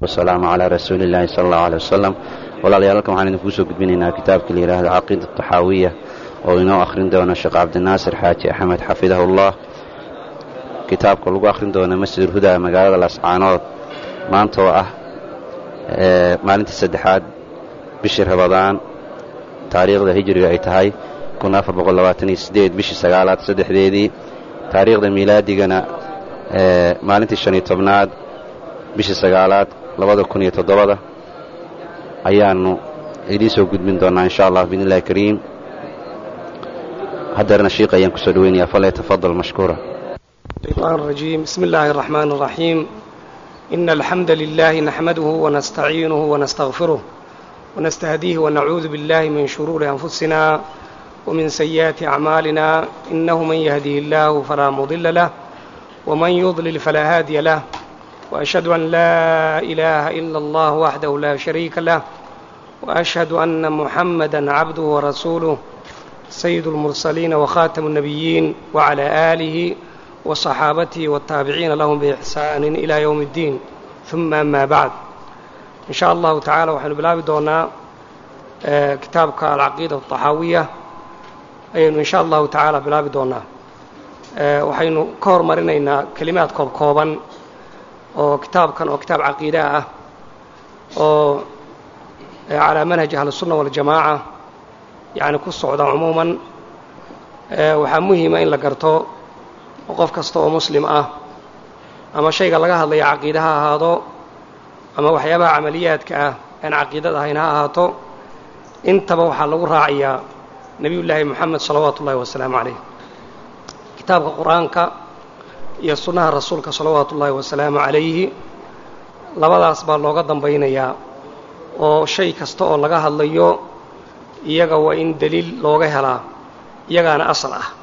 wasalaamu calaa rasuuli illaahi sala allahu aley wasalam walaalayaal halkan waxaan idinku soo gudbinaynaa kitaabka la yidhaahdo caqiida taxaawiya oo inoo akhrin doono sheekh cabdinaasir xaaji axmed xafidahullah kitaabka lagu akhrin doono masjidulhudaa magaalada lascaanood maanta oo ah maalintii saddexaad bishii rabadaan taariikhda hijriga ay tahay bishii sagaalaad saddexdeedii taariikhda miilaadigana maalintii shan iyo tobnaad bishii sagaalaad labada kun iyo toddobada ayaannu idiin soo gudbin doonnaa insha allah biidni illahi kariim haddeerna shiiq ayaan kusoo dhoweynayaa fale tafadal mashkuura الشيطان الرجيم بسم الله الرحمن الرحيم إن الحمد لله نحمده ونستعينه ونستغفره ونستهديه ونعوذ بالله من شرور أنفسنا ومن سيئات أعمالنا إنه من يهديه الله فلا مضل له ومن يضلل فلا هادي له وأشهد أن لا إله إلا الله وحده لا شريك له وأشهد أن محمدا عبده ورسوله سيد المرسلين وخاتم النبيين وعلى آله وصحابته والتابعين لهم بإحسان إلى يوم الدين ثم أما بعد إن شاء الله تعالى وحن بلابي دونا كتابك العقيدة الطحاوية ayaynu insha allahu tacaala bilaabi doonaa waxaynu ka hormarinaynaa kelimaad koob kooban oo kitaabkan oo kitaab caqiida ah oo calaa manhaji ahlisunna waljamaaca yacni ku socda cumuuman waxaa muhiima in la garto oo qof kasta oo muslim ah ama shayga laga hadlaya caqiide ha ahaado ama waxyaabaha camaliyaadka ah aan caqiidad ahayn ha ahaato intaba waxaa lagu raacayaa nebiyullaahi moxamed salawaatu ullahi wasalaamu calayh kitaabka qur-aanka iyo sunnaha rasuulka salawaatu ullaahi wasalaamu calayhi labadaas baa looga dambaynayaa oo shay kasta oo laga hadlayo iyaga waa in deliil looga helaa iyagaana asal ah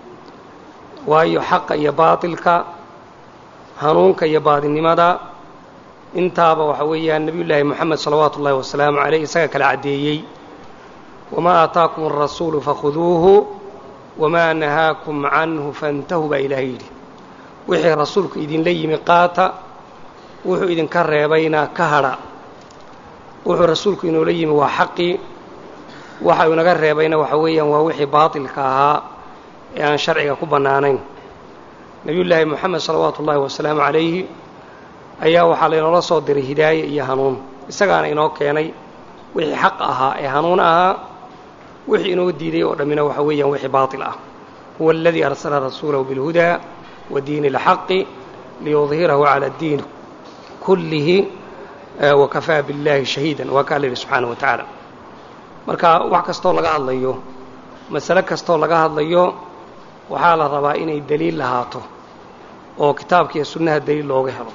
waayo xaqa iyo baatilka hanuunka iyo baadinimada intaaba waxa weeyaan nebiyullaahi moxamed salawaatu ullahi wasalaamu calayh isaga kala caddeeyey wamaa aataakum alrasuulu fakhuduuhu wamaa nahaakum canhu faintahuu baa ilaahay yidhi wixii rasuulku idinla yimi qaata wuxuu idinka reebayna ka hadha wuxuu rasuulku inoola yimi waa xaqii waxa uu inaga reebayna waxa weeyaan waa wixii baatilka ahaa ee aan sharciga ku bannaanayn nebiyullaahi moxamed salawaatu ullaahi wasalaamu calayhi ayaa waxaa laynoola soo diray hidaaye iyo hanuun isagaana inoo keenay wixii xaq ahaa ee hanuun ahaa wixii inoo diiday oo dhammina waxa weeyaan wixii baatil ah huwa aladii arsala rasuulahu bilhudaa wa diini اlxaqi liyudhirahu cala اddiin kullihi wakafaa biاllahi shahiidan waa kaa la yidhi subxaana wa tacaala marka wax kastoo laga hadlayo masale kastoo laga hadlayo waxaa la rabaa inay deliil lahaato oo kitaabka iyo sunnaha deliil looga helo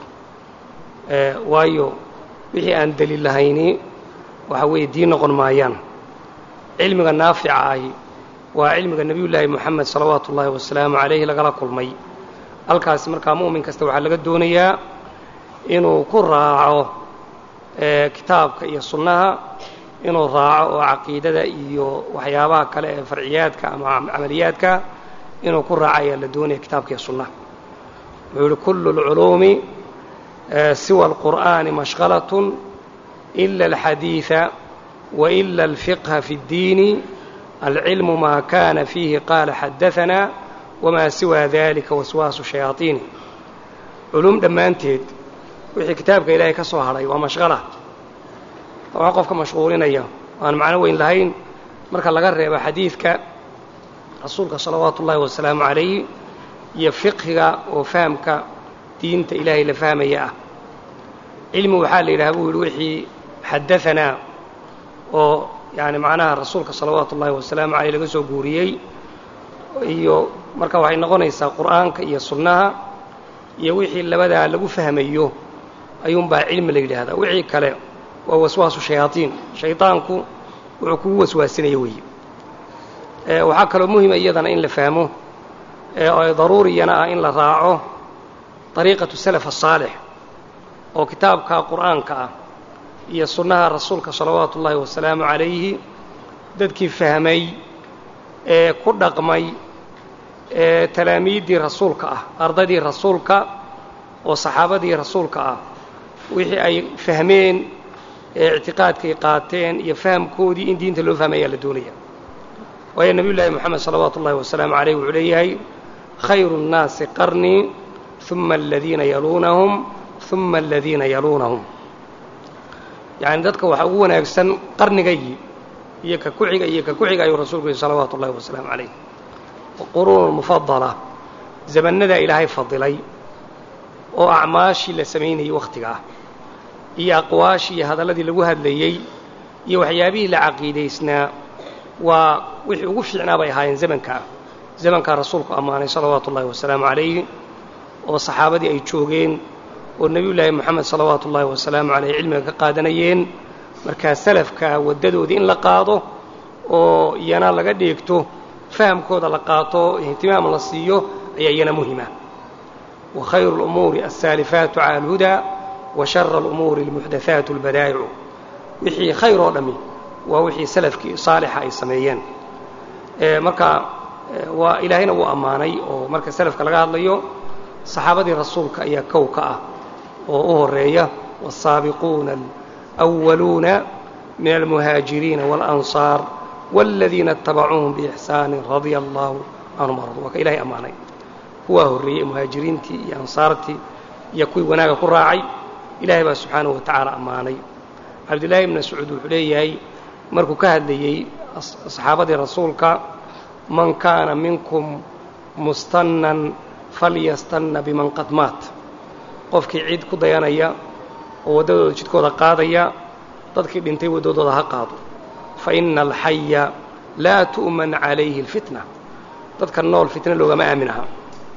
waayo wixii aan deliil lahayni waxa weeye diin noqon maayaan cilmiga naafica ahi waa cilmiga nebiyullaahi moxamed salawaatu ullaahi wasalaamu calayhi lagala kulmay halkaasi markaa mu'min kasta waxaa laga doonayaa inuu ku raaco kitaabka iyo sunnaha inuu raaco oo caqiidada iyo waxyaabaha kale ee farciyaadka ama camaliyaadka inuu ku raaco ayaa la doonaya kitaabka iyo sunnaha wuxuu yihi kullu اlculuumi siwa alqur'aani mashqalatun ila alxadiida waila alfiqha fi اddiini alcilmu maa kana fiihi qaala xadaanaa wamaa siwaa dalika waswaasu shayaaiini culuum dhammaanteed wixii kitaabka ilaahay ka soo hadhay waa mashqala waa qofka mashquulinaya aan macno weyn lahayn marka laga reebo xadiidka rasuulka salawaatu ullaahi wasalaamu calayhi iyo fiqhiga oo fahamka diinta ilaahay la fahmaya ah cilmi waxaa la yidhaha buu yidhi wixii xadaanaa oo yani macnaha rasuulka salawaatu ullaahi wasalaamu caleyh laga soo guuriyey iyo marka waxay noqonaysaa qur'aanka iyo sunnaha iyo wixii labadaa lagu fahmayo ayuunbaa cilmi la yidhaahdaa wixii kale waa waswaasu shayaaiin shaydaanku wuxuu kugu waswaasinaya weeye waxaa kaloo muhima iyadana in la fahmo oo daruuriyana ah in la raaco dariiqatu salaf asaalix oo kitaabka qur'aanka ah iyo sunnaha rasuulka salawaatu ullaahi wasalaamu calayhi dadkii fahmay ee ku dhaqmay ee talaamiiddii rasuulka ah ardaydii rasuulka oo saxaabadii rasuulka ah wixii ay fahmeen ee ictiqaadkay qaateen iyo fahamkoodii in diinta loo fahmay ayaa la doonaya waayo nebiyu llaahi moxamed salawaatu ullahi wasalaamu caleyh wuxuu leeyahay khayru nnaasi qarnii uma aladiina yaluunahum uma aladiina yaluunahum yacni dadka waxaa ugu wanaagsan qarnigaygii iyo ka kuxiga iyo ka kuxiga ayuu rasuulku yihi salawaatu ullahi wasalaamu calayh quruun mufadala zamannadaa ilaahay fadilay oo acmaashii la samaynayey wakhtiga ah iyo aqwaashii iyo hadalladii lagu hadlayey iyo waxyaabihii la caqiidaysnaa waa wixii ugu fiicnaa bay ahaayeen zamankaa zamankaa rasuulku ammaanay salawaatu ullahi wasalaamu calayh oo saxaabadii ay joogeen oo nebiyullaahi moxamed salawaatu ullaahi wasalaamu caleyh cilmiga ka qaadanayeen markaa salafka waddadoodii in la qaado oo iyana laga dheegto fahamkooda la qaato ihtimaam la siiyo ayaa iyana muhima wa khayru اlumuuri alsaalifaatu cala alhudaa wa shara alumuuri almuxdathaatu albadaa'icu wixii khayr oo dhammi waa wixii salafkii saalixa ay sameeyeen marka waa ilaahayna wuu ammaanay oo marka salafka laga hadlayo saxaabadii rasuulka ayaa kow ka ah oo u horeeya wالsaabiquuna alأwaluuna min almuhaajiriina wاlanصaar wاladiina اtabacuuhum biixsaani radia allahu canhum aradu waa ka ilahay ammaanay kuwaa horreeyey muhaajiriintii iyo ansaartii iyo kuwii wanaaga ku raacay ilahay baa subxaanahu wa tacaala ammaanay cabdillaahi ibn mascuud wuxuu leeyahay markuu ka hadlayey saxaabadii rasuulka man kaana minkum mustannan falyastanna biman qad maat qofkii cid ku dayanaya oo waddadooda jidkooda qaadaya dadkii dhintay waddadooda ha qaado fa ina alxaya laa tu'man calayhi alfitna dadka nool fitna loogama aamin aha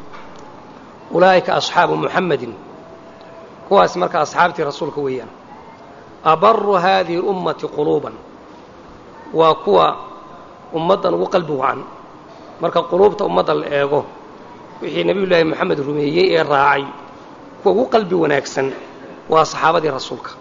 ulaa'ika asxaabu muxammadin kuwaas marka asxaabtii rasuulka weeyaan abaru haadihi اlummati quluuban waa kuwa ummaddan ugu qalbi wacan marka quluubta ummadda la eego wixii nebiyullaahi moxamed rumeeyey ee raacay kuwa ugu qalbi wanaagsan waa saxaabadii rasuulka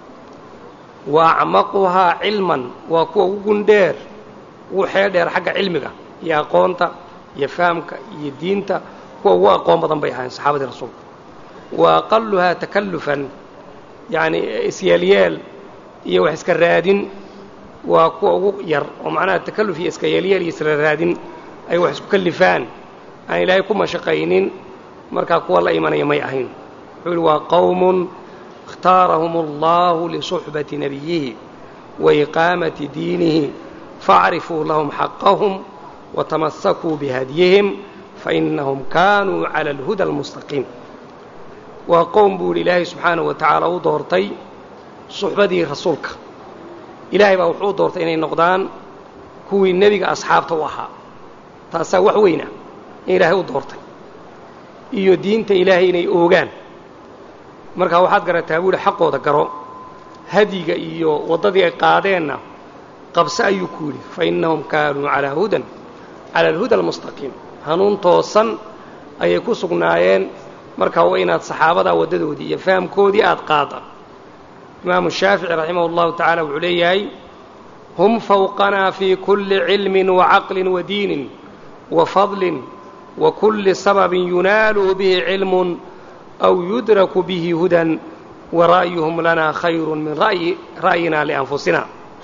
wa acmaquhaa cilman waa kuwa ugu gundheer ugu xeel dheer xagga cilmiga iyo aqoonta iyo fahamka iyo diinta kuwa ugu aqoon badan bay ahaayeen saxaabadii rasuulka wa aqaluhaa takallufan yacni isyeelyeel iyo wax iska raadin waa kuwa ugu yar oo macnaha takalluf iyo iska yeelyeel iyo isla raadin ay wax isku kallifaan aan ilaahay ku mashaqaynin markaa kuwa la imanaya may ahayn wuxuu yihi waa qowmun اkhtaarahum allahu lisuxbati nabiyihi wa iqaamati diinihi faاcrifuu lahum xaqahum watamasakuu bihadyihim fainahum kaanuu cala alhuda almustaqiim waa qowm buu yidhi ilaahay subxaanahu wa tacaala u doortay suxbadii rasuulka ilaahay baa wuxuu u doortay inay noqdaan kuwii nebiga asxaabta u ahaa taasaa wax weyna in ilaahay u doortay iyo diinta ilaahay inay oogaan markaa waxaad garataa buu yidhi xaqooda garo hadyiga iyo waddadii ay qaadeenna qabse ayuu ku yidhi fa innahum kaanuu calaa hudan cala alhuda almustaqiim hanuun toosan ayay ku sugnaayeen markaa waa inaad saxaabadaa waddadoodii iyo fahamkoodii aad qaada imaamu shaafici raximah اllahu tacaala wuxuu leeyahay hum fawqanaa fii kulli cilmin wacaqlin wadiinin wafadlin wakulli sababin yunaalu bihi cilmun aw yudraku bihi hudan wara'yuhum lanaa khayru min ra'yina lianfusina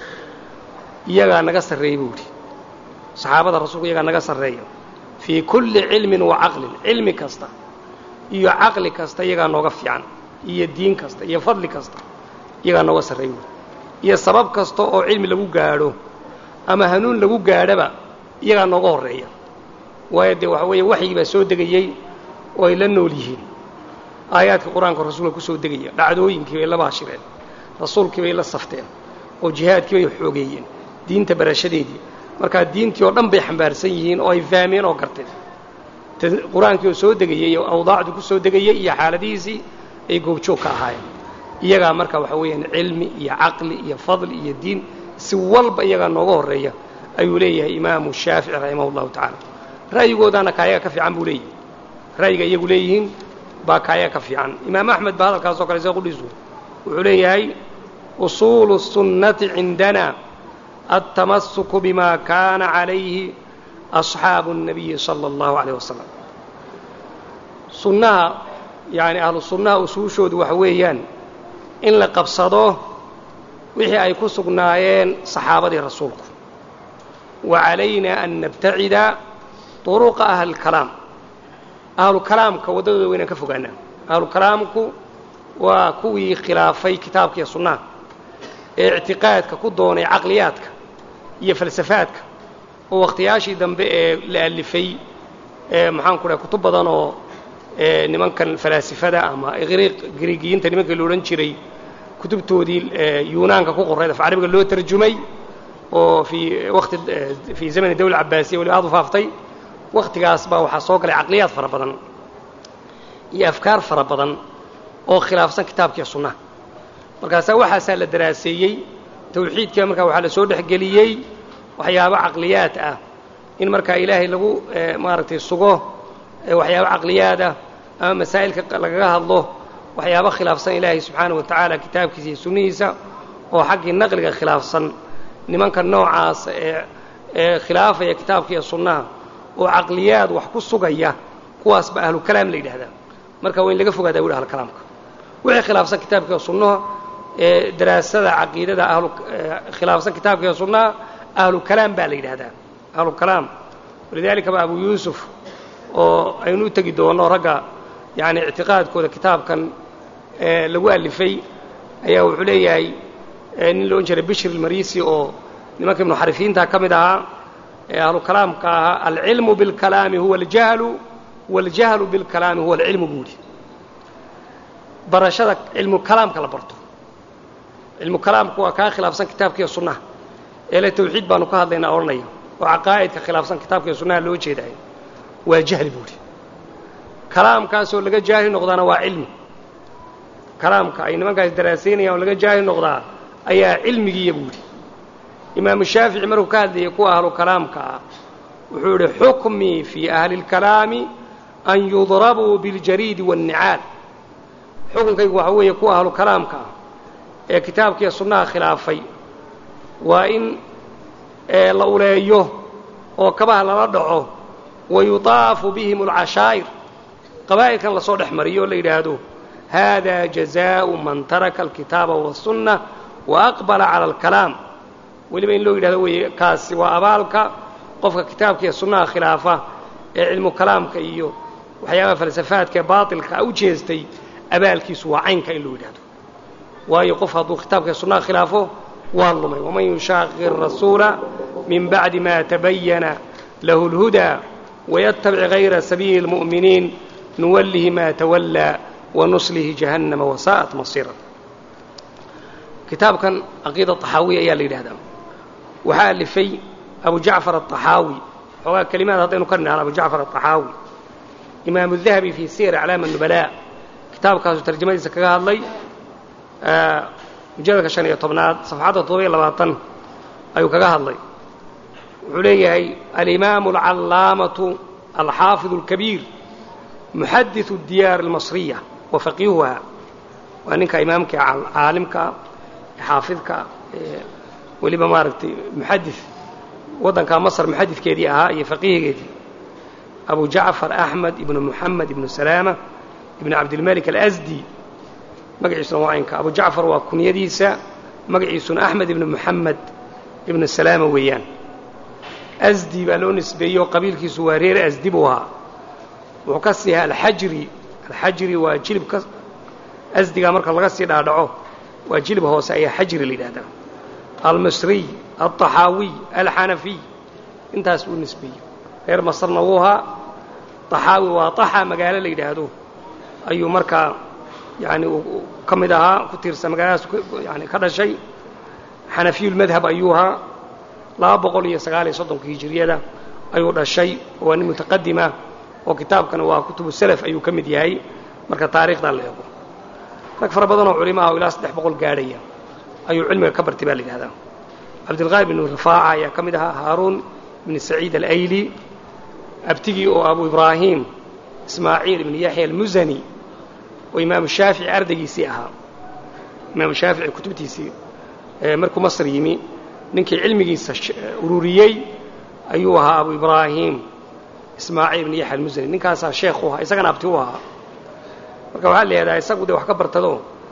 iyagaa naga sarreeya buu yidhi saxaabada rasuulku iyagaa naga sarreeya fii kulli cilmin wacaqlin cilmi kasta iyo caqli kasta iyagaa nooga fiican iyo diin kasta iyo fadli kasta iyagaa nooga sarreey buui iyo sabab kasta oo cilmi lagu gaadho ama hanuun lagu gaadhaba iyagaa nooga horreeya waayo dee waxa weeye waxyigii baa soo degayey oo ay la nool yihiin aayaadka qur-aanka rasuulka ku soo degaya dhacdooyinkii bay la baashireen rasuulkii bay la safteen oo jihaadkii bay xoogeeyeen diinta barashadeedii markaa diintii oo dhan bay xambaarsan yihiin oo ay fahmeen oo garteen qur-aankii oo soo degayey oo awdaacdii ku soo degayey iyo xaaladihiisii ay goobjoog ka ahaayeen iyagaa marka waxa weeyaan cilmi iyo caqli iyo fadli iyo diin si walba iyagaa nooga horreeya ayuu leeyahay imaamu shaafici raximah اllahu tacaala ra'yigoodaana kaayaga ka fiican buu leeyahay ra'yiga iyagu leeyihiin baa kaayaga ka fiican imaam axmed ba hadalkaasoo kale see qudhiisu wuxuu leeyahay usuulu الsunnati cindana altamasuku bima kaana calayhi asxaabu الnabiyi salى اllahu عalيه wasalam sunnaha yani ahlu sunnaha usuushoodu waxa weeyaan in la qabsado wixii ay ku sugnaayeen saxaabadii rasuulku wa calayna an nabtacida duruqa ahlilkalaam ahlukalaamka waddadooda waynaan ka fogaanaa ahlukalaamku waa kuwii khilaafay kitaabka iyo sunnaha ee ictiqaadka ku doonay caqliyaadka iyo falsafaadka oo wakhtiyaashii dambe ee la alifay ee maxaanku dhahay kutub badan oo nimankan falaasifada ama griigiyiinta nimankii la odhan jiray kutubtoodii yunaanka ku qorayd af carabiga loo tarjumay oo fii wati fii zamani dawla cabaasiya waliba aad u faaftay wakhtigaas baa waxaa soo galay caqliyaad fara badan iyo afkaar fara badan oo khilaafsan kitaabkiiyo sunnaha markaasaa waxaasaa la daraaseeyey tawxiidka markaa waxaa la soo dhexgeliyey waxyaabo caqliyaad ah in markaa ilaahay lagu maaragtay sugo waxyaabo caqliyaad ah ama masaa'ilka lagaga hadlo waxyaabo khilaafsan ilaahay subxaana wa tacaala kitaabkiisa iyo sunnihiisa oo xaggii naqliga khilaafsan nimanka noocaas ee ee khilaafaya kitaabka iyo sunnaha oo caqliyaad wax ku sugaya kuwaasba ahlukalaam la yidhahdaa marka waa in laga fogaadaa wuli ahlukalaamka wixii khilaafsan kitaabka iyo sunnaha ee daraasada caqiidada ahlu khilaafsan kitaabka iyo sunnaha ahlukalaam baa la yidhahdaa ahlukalaam walidaalika ba abu yuusuf oo aynu u tegi doono ragga yani ictiqaadkooda kitaabkan lagu alifay ayaa wuxuu leeyahay nin la odhan jiray bishir ilmarisi oo nimanka muxarifiinta ka mid ahaa ee ahlu kalaamka ahaa alcilmu bilkalaami huwa aljahlu waاljahlu bilkalaami huwa alcilmu buuri barashada cilmu kalaamka la barto cilmu kalaamku waa kaa khilaafsan kitaabkiiyo sunnaha eele tawxiid baanu ka hadlaynaa odhanaya oo caqaa'idka khilaafsan kitaabkiiyo sunnaha loo jeedaayo waa jahli buuri kalaamkaasoo laga jaahil noqdaana waa cilmi kalaamka ay nimankaas daraasaynayaan oo laga jaahil noqdaa ayaa cilmigiiya buuri imaamu shaafici markuu ka hadlayay kuwa ahlu kalaamka ah wuxuu idhi xukmii fii ahli اlkalaami an yudrabuu biاljariidi waاnnicaal xukunkaygu waxa weeye kuwa ahlu kalaamka ah ee kitaabkiiyo sunnaha khilaafay waa in la uleeyo oo kabaha lala dhaco wa yutaafu bihim اlcashaa'ir qabaa'ilkan lasoo dhex mariyo oo la yidhaahdo hada jazaءu man taraka alkitaaba waالsunna waaqbala cala alkalaam weliba in loo yidhahdo weeye kaasi waa abaalka qofka kitaabka iyo sunnaha khilaafa ee cilmu kalaamka iyo waxyaabaha falsafaadka ee baatilka u jeestay abaalkiisu waa caynka in loo yidhahdo waayo qof hadduu kitaabka iyo sunnaha khilaafo waa lumay waman yushaaqi rasuula min bacdi ma tabayana lahu اlhudaa wayatabic gayra sabiili اlmu'miniin nuwallihi ma tawallaa wanuslihi jahannama wasaa'at masiira kitaabkan caqiida طaxaawiya ayaa la yidhahdaa waxaa alifay abu jacfar aلطaxaawi xoogaa kelimaad haddaynu ka nidhahno abu jacfar aلطaxaawi imaamu الdahabi fii siyar aclaam الnubala kitaabkaasuu tarjamadiisa kaga hadlay mujalladka شhan iyo tobnaad safxadda toddoba iyo labaatan ayuu kaga hadlay wuxuu leeyahay alimaamu alcallaamatu alxaafiظ اlkabiir muxadiثu الdiyaar اlmasriya wa faqiihuha waa ninka imaamka caalimka xaafidka weliba maaragtay muxadid waddankaa masr muxadidkeedii ahaa iyo faqiihigeedii abu jacfar axmed ibnu muxamed ibnu salaama ibnu cabdilmalik alasdi magaciisuna waa aynka abu jacfar waa kunyadiisa magaciisuna axmed ibnu muxamed ibnu salaama weeyaan asdi baa loo nisbeeyey oo qabiilkiisu waa reer asdi buu ahaa wuxuu ka sii ahaa alxajri alxajri waa jilibka asdigaa marka laga sii dhaadhaco waa jilib hoose ayaa xajri la yidhahdaa almisriy alطaxaawiy alxanafiy intaas buu nisbeeyey reer masrna wuu ahaa طaxaawi waa طaxa magaalo la yidhaahdo ayuu markaa yani ka mid ahaa ku tiirsan magaaladaas yani ka dhashay xanafiyulmadhab ayuu ahaa laba boqol iyo sagaal iyo soddonka hijiriyada ayuu dhashay waa nin mutaqadima oo kitaabkana waa kutubu selaf ayuu ka mid yahay marka taariikhdaa la eego rag fara badanoo culimaha oo ilaa saddex boqol gaadhaya ayuu cilmiga ka bartay baa la yidhahdaa cabdilqaayib ibnu rifaaca ayaa ka mid ahaa haaruun ibni saciid alayli abtigii oo abu ibraahim ismaaciil ibni yaxya almusani oo imaamu shaafici ardaygiisii ahaa imaamu shaafici kutubtiisii markuu masr yimi ninkii cilmigiisa ururiyey ayuu ahaa abu ibraahim ismaaciil ibni yaxya almusani ninkaasaa sheekhu ahaa isagana abti u ahaa marka waxaa la yidhahdaa isagu dee wax ka bartado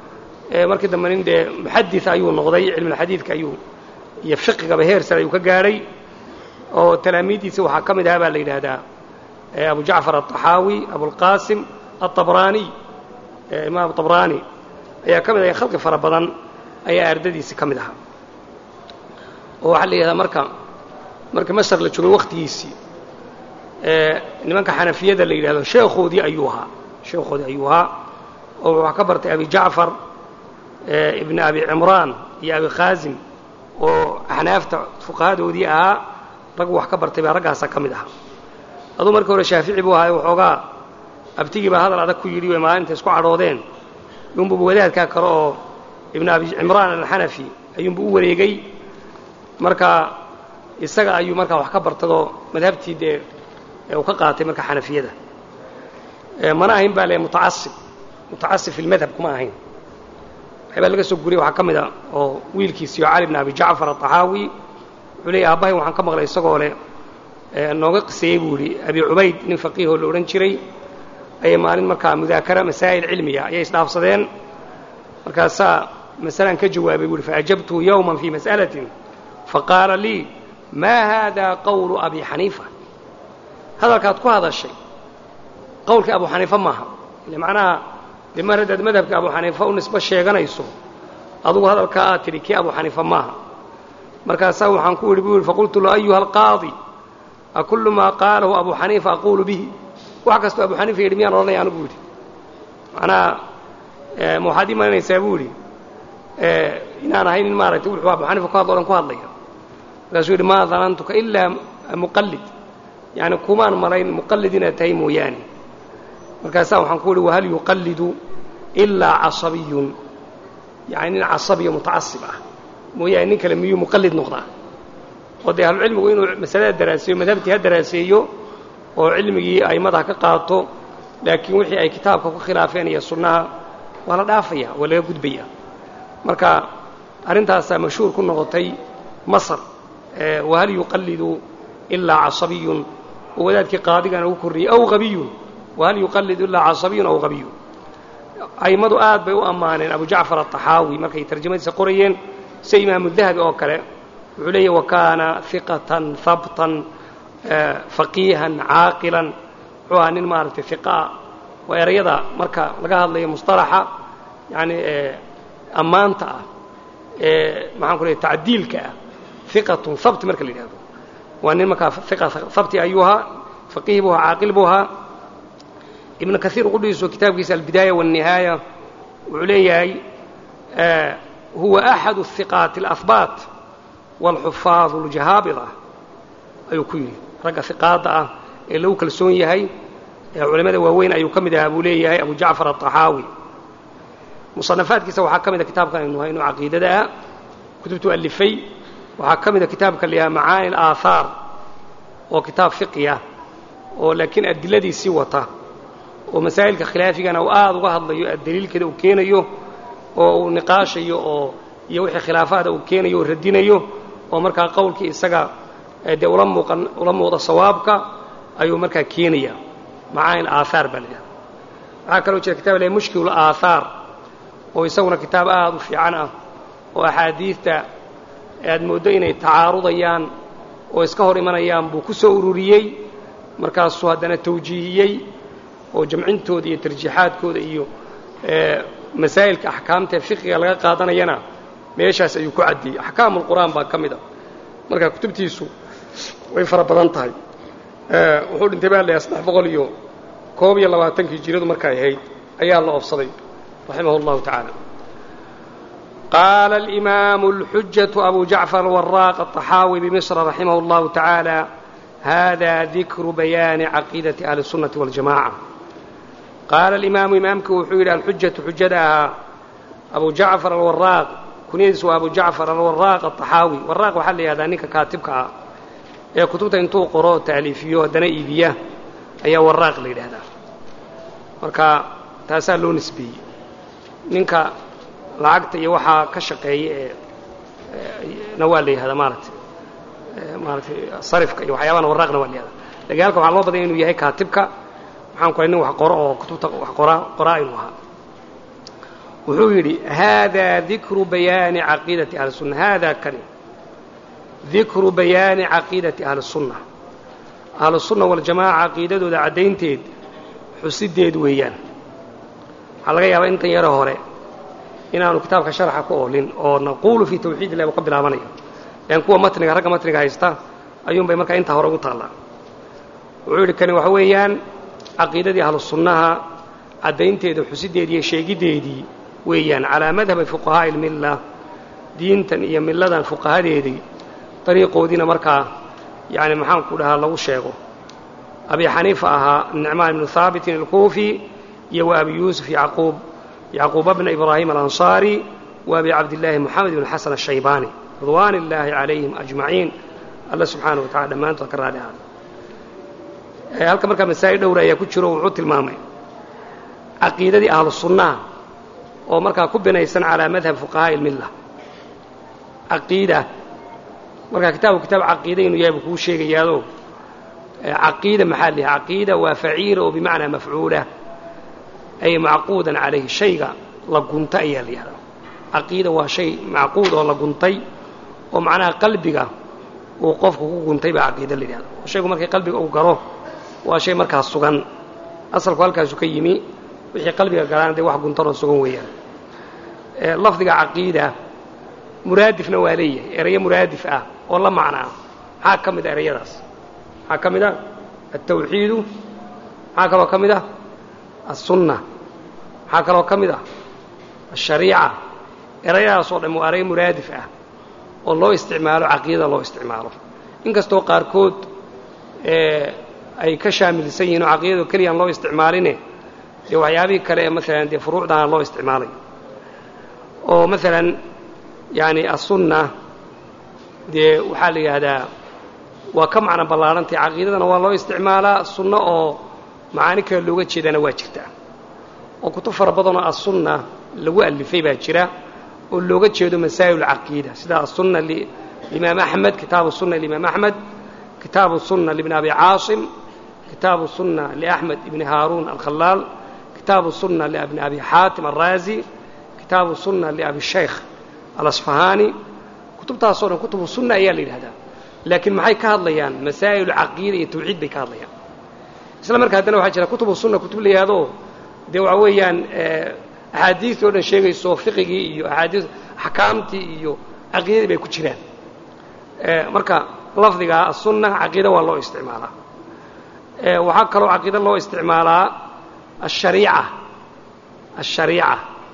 markii dambe nin dee muxadis ayuu noqday cilmulxadiidka ayuu iyo fiqigaba heer sare ayuu ka gaadhay oo talaamiiddiisa waxaa ka mid ahaa baa la yidhaahdaa abu jacfar aلطaxaawi abulqaasim aلطabraaniy imaam طabraani ayaa ka mid aha khalqi fara badan ayaa ardadiisi ka mid ahaa oo waxaa la yidhahdaa marka marka masar la joogay wakhtigiisii nimanka xanafiyada la yidhahdo sheekhoodii ayuu ahaa sheekhoodii ayuu ahaa oo waxaa ka bartay abi jacfar ibn abi cimraan iyo abi khaasim oo axnaafta fuqahadoodii ahaa raggu wax ka bartay baa raggaasaa ka mid ahaa aduu markii hore shaafici buu ahaay waxoogaa abtigii baa hadal adag ku yidhi way maalinta isku cadhoodeen yunbubu wadaadkaa kale oo ibn abi cimraan alxanafi ayuunbu u wareegay marka isaga ayuu markaa wax ka bartadoo madhabtii dee uu ka qaatay marka xanafiyada mana ahayn baa le mutacasib mutacasib fi lmadhab kuma ahayn waxbaa laga soo guriyay waxaa ka mid a oo wiilkiisiyo cali bn abi jacfar aلطaxaawi wuxuu leeyay aabbahay waxaan ka maqlay isagoo leh nooga qiseeyey buu yidhi abi cubayd nin faqiihoo la odhan jiray ayay maalin markaa mudaakara masaa'il cilmiya ayay isdhaafsadeen markaasaa masalaan ka jawaabay buu yhi faajabtuhu yowma fii mas'alatin faqaala lii maa haada qawlu abi xaniifa hadalkaad ku hadashay qowlkii abu xaniifa maaha ile macnaha dee mar haddaad madhabka abu xaniifa u nisbo sheeganayso adugu hadalkaa aad tidhi kii abu xaniifa maaha markaasaa waxaan ku idhi buu yidhi faqultu lahu ayuha alqaadi akullu maa qaalahu abu xaniifa aquulu bihi wax kastoo abu xaniifa yidhi miyaan odhanaya anu buu yidhi macnaha ma waxaad ii malinaysaa buu yidhi inaan ahay nin maaragtay wuxuu abu xaniifa ku hadlo o dhan ku hadlaya markaasuu yidhi maa danantuka ilaa muqallid yacni kumaan malayn muqallid inaad tahay mooyaane markaasaa waxaan ku idhi wahal yuqallidu ilaa casabiyun yani nin casabiyo mutacasib ah mooyaane nin kale miyuu muqallid noqdaa oo dee ahlucilmigu inuu masalada daraaseeyo madhabtii ha daraaseeyo oo cilmigii a'immada ka qaato laakiin wixii ay kitaabka ku khilaafeen iyo sunnaha waa la dhaafaya waa laga gudbaya marka arrintaasaa mashhuur ku noqotay masar wahal yuqallidu ilaa casabiyun oo wadaadkii qaadigana ugu korriyey aw habiyun wahal yuqallidu ilaa casabiyun aw habiyun a'immadu aad bay u ammaaneen abu jacfar aلطaxaawi markay tarjamadiisa qorayeen sida imaamu dahabi oo kale wuxuu leeyahy wakaana hiqatan habtan faqiihan caaqilan wuxuu ahaa nin maaragtay hiqaa waa erayada marka laga hadlayo musطalaxa yani ammaanta ah maxaan ku leey tacdiilka ah hiqatun habti marka la yidhahdo waa nin markaa hiqa habti ayuu ahaa faqiih buu ahaa caaqil buu ahaa ibnu kaiir qudhiisu kitaabkiisa albidaaya wالnihaaya wuxuu leeyahay huwa axadu الhiqaati اlahbaat wاlxufaadu اljahaabida ayuu ku yidhi ragga hiqaadda ah ee lagu kalsoon yahay ee culimmada waaweyn ayuu ka mid ahaa buu leeyahay abu jacfar aلطaxaawi musanafaadkiisa waxaa ka mida kitaabkan aynu hayno caqiidada ah kutubtu alifay waxaa ka mida kitaabka la yahaa macaani اlaahaar oo kitaab fiqi ah oo laakiin adiladiisii wata oo masaa'ilka khilaafigana uu aada uga hadlayo daliilkeeda uu keenayo oo uu niqaashayo oo iyo wixii khilaafaada uu keenayo oo radinayo oo markaa qowlkii isaga dee ula muuqan ula muuqda sawaabka ayuu markaa keenaya macaani aaahaar baa la yidhahda waxaa kaloo jira kitab la mushkil aaahaar oo isaguna kitaab aada u fiican ah oo axaadiidta aad mooddo inay tacaarudayaan oo iska hor imanayaan buu ku soo ururiyey markaasuu haddana tawjiihiyey oo jamcintooda iyo tarjiixaadkooda iyo masaa'ilka axkaamta ee fiqiga laga qaadanayana meeshaas ayuu ku caddeeyey axkaamulqur'aan baa ka mid a marka kutubtiisu way fara badan tahay wuxuu dhintay baa layahay saddex boqol iyo koob iyo labaatankii jiradu markay ahayd ayaa la oobsaday raximah اllahu tacaala qaala alimaamu اlxujaةu abu jacfar alwaraaq aلطaxaawi bmisra raximah اllahu tacaala hada dikru bayaani caqiidati ahli الsunnati waاljamaca qaala alimaamu imaamku wuxuu yidhi alxujatu xujada ahaa abu jacfar alwaraaq kunyadiisu waa abu jacfar alwaraaq aلطaxaawi waraaq waxaa la yihahdaa ninka kaatibka ah ee kutubta intuu qoro taaliifiyo haddana iibiya ayaa waraaq la yidhaahdaa marka taasaa loo nisbeeyey ninka lacagta iyo waxaa ka shaqeeya ee na waa la yihahdaa maaragtay maaratay sarifka iyo waxyaabana waraaqna waa la yihahdaa lakin halkan waxaa loo badanya inuu yahay kaatibka waxaan ku nin wax qoro oo kutubta wax qoraa qoraa inuu ahaa wuxuu yidhi haadaa dikru bayaani caqiidati ahli sunna haadaa kani dikru bayaani caqiidati ahli sunna ahlusunna waljamaaca caqiidadooda caddaynteed xusideed weeyaan waxaa laga yaabaa intan yaro hore inaanu kitaabka sharaxa ku oolin oo naquulu fii tawxiid illahi uu ka bilaabanayo lan kuwa matniga ragga matniga haysta ayuunbay markaa intaa hore ugu taallaa wuxuu yidhi kani waxa weeyaan caqiidadii ahlu sunnaha caddaynteeda xusideedii iyo sheegiddeedii weeyaan calaa madhabi fuqahaa'i ilmilla diintan iyo milladan fuqahadeedii dariiqoodiina markaa yani maxaanku dhahaa lagu sheego abi xaniifa ahaa nicmaan ibnu haabitin alkuufi iyo wa abi yuusuf yacquub yacquuba bna ibraahim alansaari wa abi cabdillaahi moxamed ibn xasan ashaybaani ridwaan illaahi calayhim ajmaciin alla subxaana wa tacala dhammaantood ka raali ahaada halka markaa masaa'il dhowra ayaa ku jiro wuxuu tilmaamay caqiidadii ahlu sunnaha oo markaa ku binaysan calaa madhab fuqahaa'i ilmilla caqiida markaa kitaabku kitaab caqiida inuu yahay buu kuu sheegayaado caqiida maxaa liha caqiida waa faciila oo bimacnaa mafcuula ay macquudan calayhi shayga la gunta ayaa la yihahdaa caqiida waa shay macquud oo la guntay oo macnaha qalbiga uu qofku ku guntay baa caqiida la yidhahda shaygu markay qalbiga uu galo waa shay markaas sugan asalku halkaasu ka yimi wixii qalbiga galaan dee wax guntanoo sugan weeyaan lafdiga caqiida muraadifna waa leeyahay erayo muraadif ah oo la macnaa maxaa ka mid a erayadaas maxaa ka mid a altawxiidu maxaa kaloo ka mid ah alsunna maxaa kaloo ka mid ah ashariica erayadaas oo dhan waa erayo muraadif ah oo loo isticmaalo caqiidada loo isticmaalo inkastoo qaarkood ay ka shaamilsan yihiin oo caqiidado keliyaan loo isticmaaline dee waxyaabihii kale ee maalan dee furuucdana loo isticmaalay oo maalan yani aلsunna dee waxaa la yidhaahdaa waa ka macno ballaarantay caqiidadana waa loo isticmaalaa sunno oo macaani kale looga jeedana waa jirtaa oo kutub fara badanoo aلsunna lagu alifay baa jira oo looga jeedo masaa'il اcaqiida sida aلsunna limaam axmed kitaabu sunna limaam axmed kitaabu sunna libn abi caasim kitaabu sunna liaxmed ibni haaruun alkhalaal kitaabu sunna libni abi xaatim alraazi kitaabu sunna liabi shaykh alasfahaani kutubtaasoo dhan kutubu sunna ayaa la yidhahdaa laakiin maxay ka hadlayaan masaa'ilu caqiida iyo tawxiid bay ka hadlayaan isla marka haddana waxaa jira kutubu sunna kutub la yihahdo dee waxa weeyaan axaadiistii o dhan sheegayso fiqigii iyo axaadiis axkaamtii iyo caqiidadii bay ku jiraan marka lafdiga asunna caqiida waa loo isticmaalaa waxaa kaloo caqiida loo isticmaalaa ashariica ashariica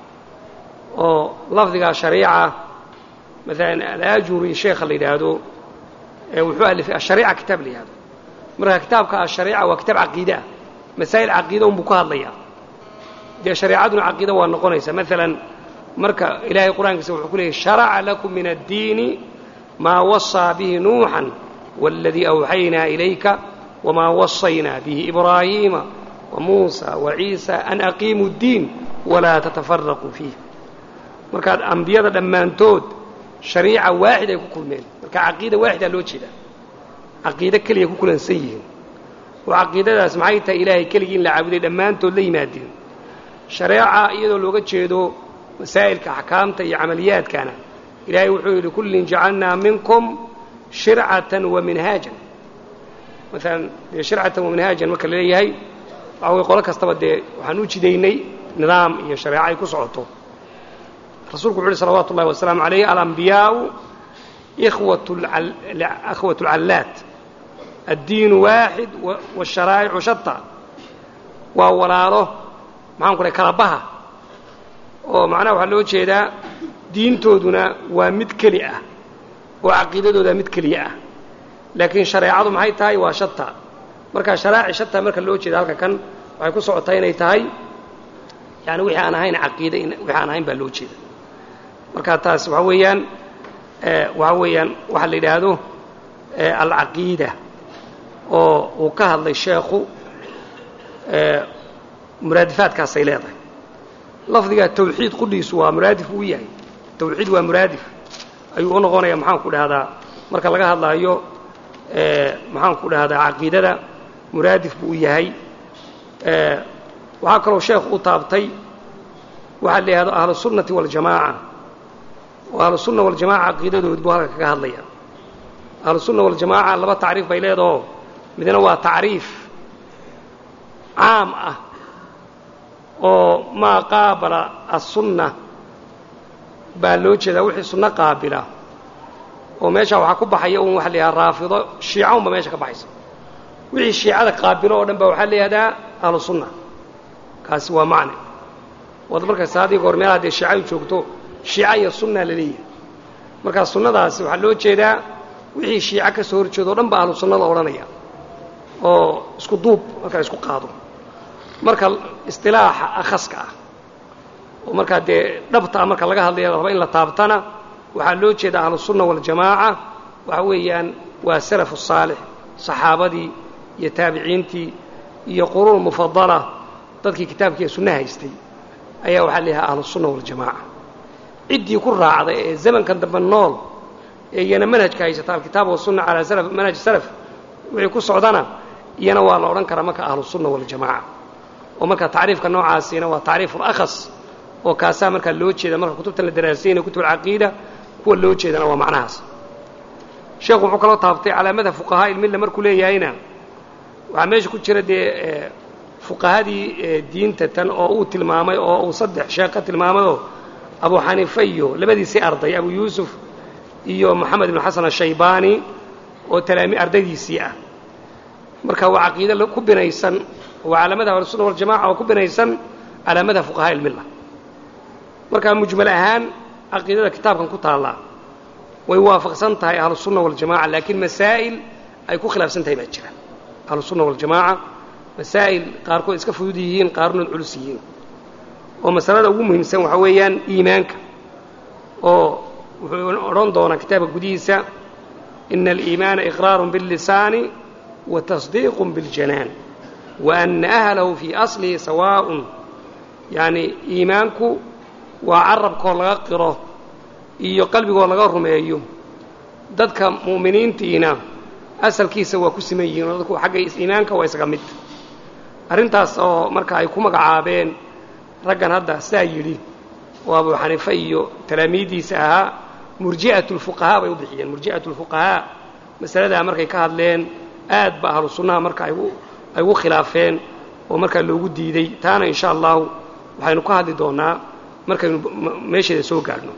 oo lafdiga shariica maalan alaajuri sheekha la yidhaahdo wuxuu alifay ashariica kitaab la yihahdo marka kitaabka ashariica waa kitaab caqiide ah masaa'il caqiida unbuu ka hadlayaa dee shareecaduna caqiida waa noqonaysaa maalan marka ilaahay qur-aankiisa wuxuu ku leeyay sharaca lakum min addiini maa wasaa bihi nuuxan waladii awxaynaa ilayka wamaa wasaynaa bihi ibraahiima wamuusa waciisa an aqiimuu ddiin walaa tatafaraquu fiih markaad ambiyada dhammaantood shariica waaxid ay ku kulmeen marka caqiida waaxidaa loo jeedaa caqiide keliya ku kulansan yihiin oo caqiidadaas maxay tahay ilaahay keligii in la caabuday dhammaantood la yimaadeen shareeca iyadoo looga jeedo masaa'ilka axkaamta iyo camaliyaadkana ilaahay wuxuu yidhi kullin jacalnaa minkum shircatan wa minhaajan maalan dee shircatan wa minhaajan marka la leeyahay waxa way qolo kastaba dee waxaan u jidaynay nidaam iyo shareeco ay ku socoto rasuulku wuxu uhi salawaatu ullahi wasalaamu calayh alambiyaau ikhwat اlcallaat addiinu waaxid wاsharaa'icu shata waa walaalo maxaan ku dhahay kalabaha oo macnaha waxaa loo jeedaa diintooduna waa mid keli ah oo caqiidadooda mid keliya ah laakiin shareecadu maxay tahay waa shata marka sharaaci shata marka loo jeeda halka kan waxay ku socotaa inay tahay yani wixii aan ahayn caqiide wixii aan ahayn baa loo jeeda marka taas waxaa weeyaan waxaa weeyaan waxaa la yidhaahdo alcaqiida oo uu ka hadlay sheekhu muraadifaadkaasay leedahay lafdiga tawxiid qudhiisu waa muraadif uu yahay tawxiid waa muraadif ayuu u noqonaya maxaan ku dhahdaa marka laga hadlaayo maxaan ku dhahdaa caqiidada muraadif buu u yahay waxaa kaloo sheekhu u taabtay waxaa la yihahdo ahlusunnati waljamaaca oo ahlusunna waljamaca caqiidadood buu halka kaga hadlaya ahlusunna waljamaaca laba tacriif bay leedaho midna waa tacriif caam ah oo maa qaabala aلsunna baa loo jeedaa wixii sunno qaabila oo meesha waxaa ku baxaya un waxa la yidhaha raafido shiica unba meesha ka baxaysa wixii shiicada qaabilo oo dhan ba waxaa la yihahdaa ahlu sunna kaasi waa macne waad markaysa haddii goor meelaha dee shiicadu joogto shiica iyo sunna la leeyahay markaa sunnadaasi waxaa loo jeedaa wixii shiica ka soo horjeedo o dhan ba ahlu sunna la odhanaya oo isku duub markaa isku qaado marka istilaaxa akhaska ah oo markaa dee dhabta ah marka laga hadlaya raba in la taabtana waxaa loo jeeda ahlusunna waljamaaca waxa weeyaan waa salafu saalix saxaabadii iyo taabiciintii iyo quruun mufadala dadkii kitaabkiiyo sunna haystay ayaa waxaa la yidhaha ahlusunna waljamaaca ciddii ku raacday ee zamankan dambe nool ee iyana manhajka haysata alkitaab wasunna calaa salaf manhaj salaf wixii ku socdana iyana waa la odhan karaa marka ahlusunna waljamaaca oo marka tacriifka noocaasiina waa tacriifu lakhas oo kaasaa markaa loo jeeda marka kutubtan la daraasaynayo kutub alcaqiida kuwa loo jeedana waa macnahaas sheekhu wuxuu kaloo taabtay calaamada fuqahaa ilmilla markuu leeyahayna waxaa meesha ku jira dee fuqahadii diinta tan oo uu tilmaamay oo uu saddex sheekh ka tilmaamayoo abu xaniifa iyo labadiisii arday abu yuusuf iyo moxamed ibnu xasan ashaybaani oo talaami ardaydiisii ah marka waa caqiide ku binaysan waa calaamada ahlusunna waljamaca oo ku binaysan calaamada fuqahaa ilmilla markaa mujmal ahaan caqiidada kitaabkan ku taallaa way waafaqsan tahay ahlusunna waljamaca laakiin masaa'il ay ku khilaafsan tahay baa jira ahlusunna waljamaaca masaa'il qaarkood iska fudud yihiin qaarnood culus yihiin oo masalada ugu muhiimsan waxaa weeyaan iimaanka oo wuxuu odhan doonaa kitaabka gudihiisa ina aliimaana iqraarun biاllisaani wa tasdiiqun biاljanaan wa ana ahlahu fii aslihi sawaa'un yacni iimaanku waa carabkoo laga qiro iyo qalbigoo laga rumeeyo dadka mu'miniintiina asalkiisa waa ku siman yihiin oo dadku xagga iimaanka waa isaga mid arrintaas oo marka ay ku magacaabeen raggan hadda sidaa yidhi oo abu xaniife iyo talaamiiddiisa ahaa murji'atu lfuqahaa bay u bixiyeen murji'atu lfuqahaa masaladaa markay ka hadleen aad ba ahlu sunnaha marka ay ugu khilaafeen oo markaa loogu diiday taana insha allahu waxaynu ka hadli doonaa markaynu meesheeda soo gaadhno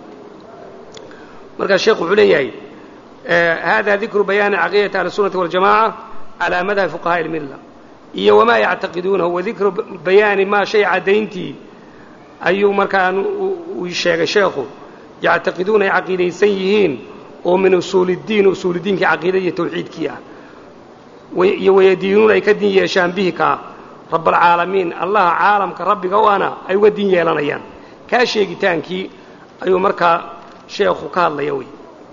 markaa sheekhu wuxuu leeyahay hada dikru bayaani caqiidati ahlisunati waljamaca calaa madhabi fuqahaa ilmilla iyo wamaa yactaqiduunahu wadikru bayaani maa shay caddayntii ayuu markaa uu sheegay sheekhu yactaqiduuna ay caqiidaysan yihiin oo min usuuliddiin usuulidiinkii caqiida iyo tawxiidkii ah iyo wayadiinuuna ay ka din yeeshaan bihi kaa rabaalcaalamiin allaha caalamka rabbiga u ana ay uga din yeelanayaan kaa sheegitaankii ayuu markaa sheekhu ka hadlaya wey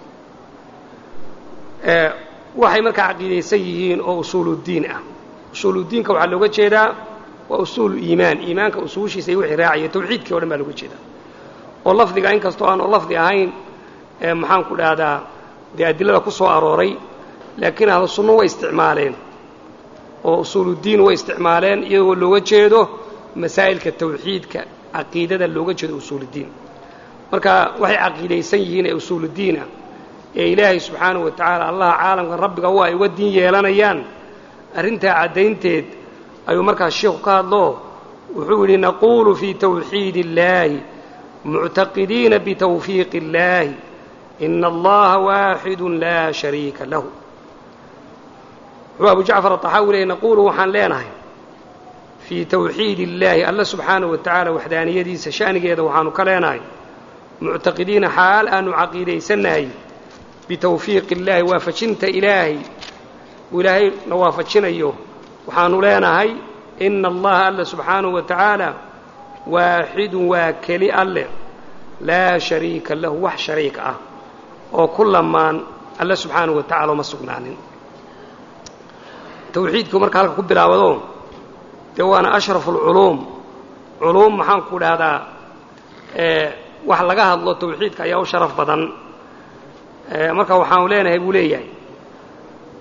waxay markaa caqiidaysan yihiin oo usuuluddiin ah usuuluddiinka waxaa looga jeedaa waa usuulu iimaan iimaanka usuushiisa iyo wixii raacaya tawxiidkii o dhan baa looga jeedaa oo lafdiga inkastoo aan oo lafdi ahayn maxaan ku dhahdaa dee adilada ku soo arooray laakiin ahlu sunno way isticmaaleen oo usuuluddiin way isticmaaleen iyagoo looga jeedo masaa'ilka tawxiidka caqiidada looga jeedo usuuluddiin marka waxay caqiidaysan yihiin ee usuuluddiin ah ee ilaahay subxaanahu wa tacaala allaha caalamka rabbiga u ay uga diin yeelanayaan arrintaa caddaynteed ayuu markaas sheikhu ka hadlo wuxuu yidhi naquulu fii tawxiidi illaahi muctaqidiina bitawfiiqi illaahi ina allaha waaxidu laa shariika lahu wuxuu abu jacfar aطaxaawi leeyay naquulu waxaan leenahay fii tawxiidi illaahi alla subxaanahu wa tacaala waxdaaniyadiisa sha'nigeeda waxaanu ka leenahay muctaqidiina xaal aanu caqiidaysannahay bitawfiiqi illaahi waafajinta ilaahay uu ilaahay na waafajinayo waxaanu leenahay ina allaha alla subxaanahu wa tacaala waaxidun waa keli alleh laa shariika lahu wax shariik ah oo ku lamaan alle subxaanahu wa tacala uma sugnaanin tawxiidku marka halka ku bilaabado dee waana ashrafu alculuum culuum maxaan ku dhahdaa wax laga hadlo tawxiidka ayaa u sharaf badan marka waxaanu leenahay buu leeyahay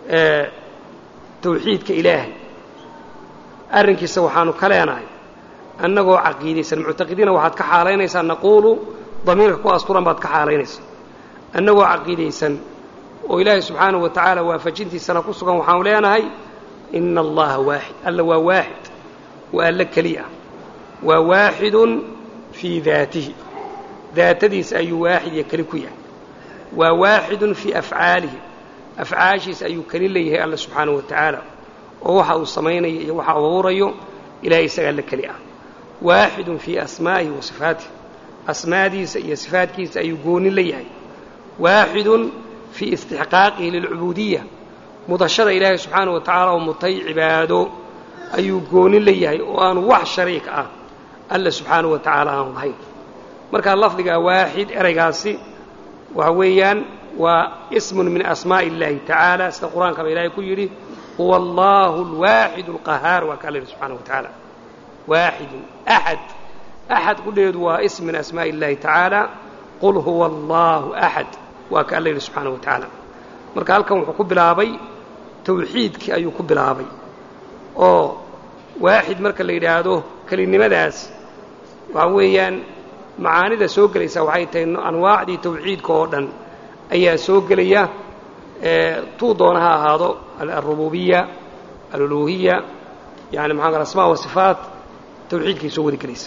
tawxiidka ilaahay arrinkiisa waxaanu ka leenahay annagoo caqiidaysan muctaqidiina waxaad ka xaalaynaysaa naquulu damiirka ku asturan baad ka xaalaynaysaa annagoo caqiidaysan oo ilaahay subxaanahu wa tacaala waafajintiisana ku sugan waxaanu leenahay ina allaha waaxid alla waa waaxid waa alla keli ah waa waaxidun fii daatihi daatadiisa ayuu waaxid iyo keli ku yahay waa waaxidun fii afcaalihi afcaashiisa ayuu keli leeyahay alla subxaanahu wa tacaala oo waxa uu samaynayo iyo waxa uu abuurayo ilahay isaga alla keli ah waaxidun fii asmaa'ihi wa sifaatih asmaadiisa iyo sifaadkiisa ayuu gooni la yahay waaxidun fii istixqaaqihi lilcubuudiya mudashada ilaahay subxaanahu wa tacaala oo mutay cibaado ayuu gooni la yahay oo aanu wax shariik ah alla subxaanahu wa tacaala aanu lahayn markaa lafdiga waaxid eraygaasi waxa weeyaan waa ismun min asmaa'i اllahi tacaala sida qur-aankaba ilaahay ku yidhi huwa allahu alwaaxid alqahaar waa ka alla yidhi subxana wa tacaala waaxidun axad axad kudheedu waa ism min asmaa'i اllahi tacaala qul huwa allahu axad waa ka alla yidhi subxaana wa tacaala marka halkan wuxuu ku bilaabay tawxiidkii ayuu ku bilaabay oo waaxid marka la yidhaahdo kelinimadaas waxa weeyaan macaanida soo gelaysa waxay tahay anwaacdii tawxiidka oo dhan ayaa soo gelaya tuu doona ha ahaado alrububiya aluluhiya yani maxaa asmaa wa sifaat tawxiidkay soo wadi gelaysa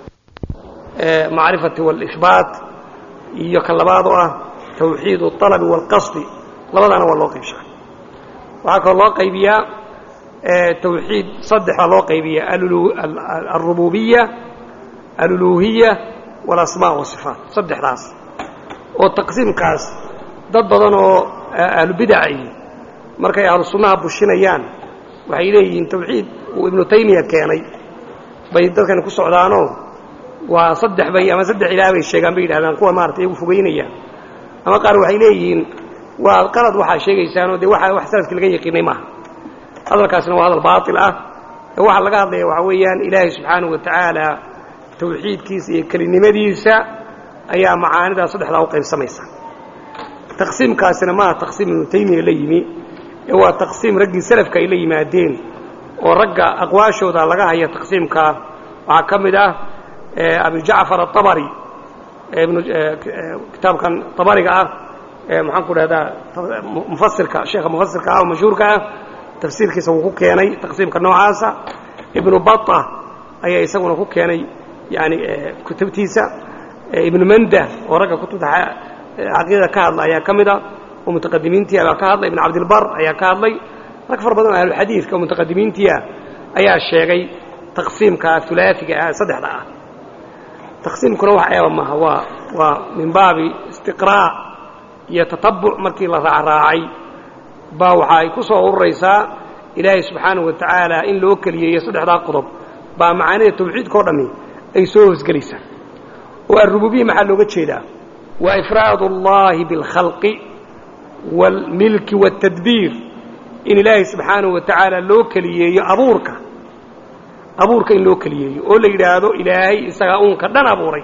macrifati wاlihbaat iyo kan labaad oo ah tawxiid اطalabi wاlqasdi labadaana waa loo qaybshaa waxaa kaloo loo qaybiyaa tawxiid saddex baa loo qaybiya alrububiya aluluhiya walasmaa wasifaat saddexdaas oo taqsiimkaas dad badan oo ahlubidaci markay ahlu sunnaha bushinayaan waxay leeyihiin tawxiid uu ibnu taymiya keenay bay dadkani ku socdaanoo waa saddex bay ama saddex ilaah bay sheegaan bay yidhahdaan kuwa maarata iyagu fogeynayaan ama qaar waxay leeyihiin waa qalad waxaa sheegaysaanoo dee waa wax salafkii laga yaqiinay maaha hadalkaasina waa hadal baatil ah ee waxaa laga hadlaya waxaa weeyaan ilaahay subxaanahu wa tacaala tawxiidkiisa iyo kelinimadiisa ayaa macaanidaa saddexdaa u qaybsamaysa taqsiimkaasina maaha taqsiim ibnu taymiya la yimi ee waa taqsiim raggii salafka ay la yimaadeen oo ragga aqwaashooda laga haya taqsiimkaa waxaa ka mid ah abujacfar aabari kitaabkan abariga ah maxaan ku dhahdaa mufasirka sheekha mufasirka ah oo mashhuurka ah tafsiirkiisa wuu ku keenay taqsiimka noocaasa ibnu bata ayaa isaguna ku keenay yani kutubtiisa ibnu manda oo ragga kutubta caqiidada ka hadla ayaa ka mida oo mutaqadimiintiia baa ka hadlay ibn cabdilbar ayaa ka hadlay rag far badan oo ahluxadiidka oo mutaqadimiintiia ayaa sheegay taqsiimka ulaaiga ah saddexda ah taqsiimkuna wax eeba maaha waa waa min baabi istiqraac iyo tatabuc markii la raacraacay baa waxa ay ku soo ururaysaa ilaahay subxaanahu wa tacaala in loo keliyeeyo saddexdaa qodob baa macaanida tawxiidka o dhammi ay soo hoosgelaysaa oo alrububiya maxaa looga jeedaa waa ifraad اllahi biاlkhalqi wاlmilki wاtadbiir in ilaahay subxaanahu wa tacaala loo keliyeeyo abuurka abuurka in loo keliyeeyo oo la yidhaahdo ilaahay isagaa uunka dhan abuuray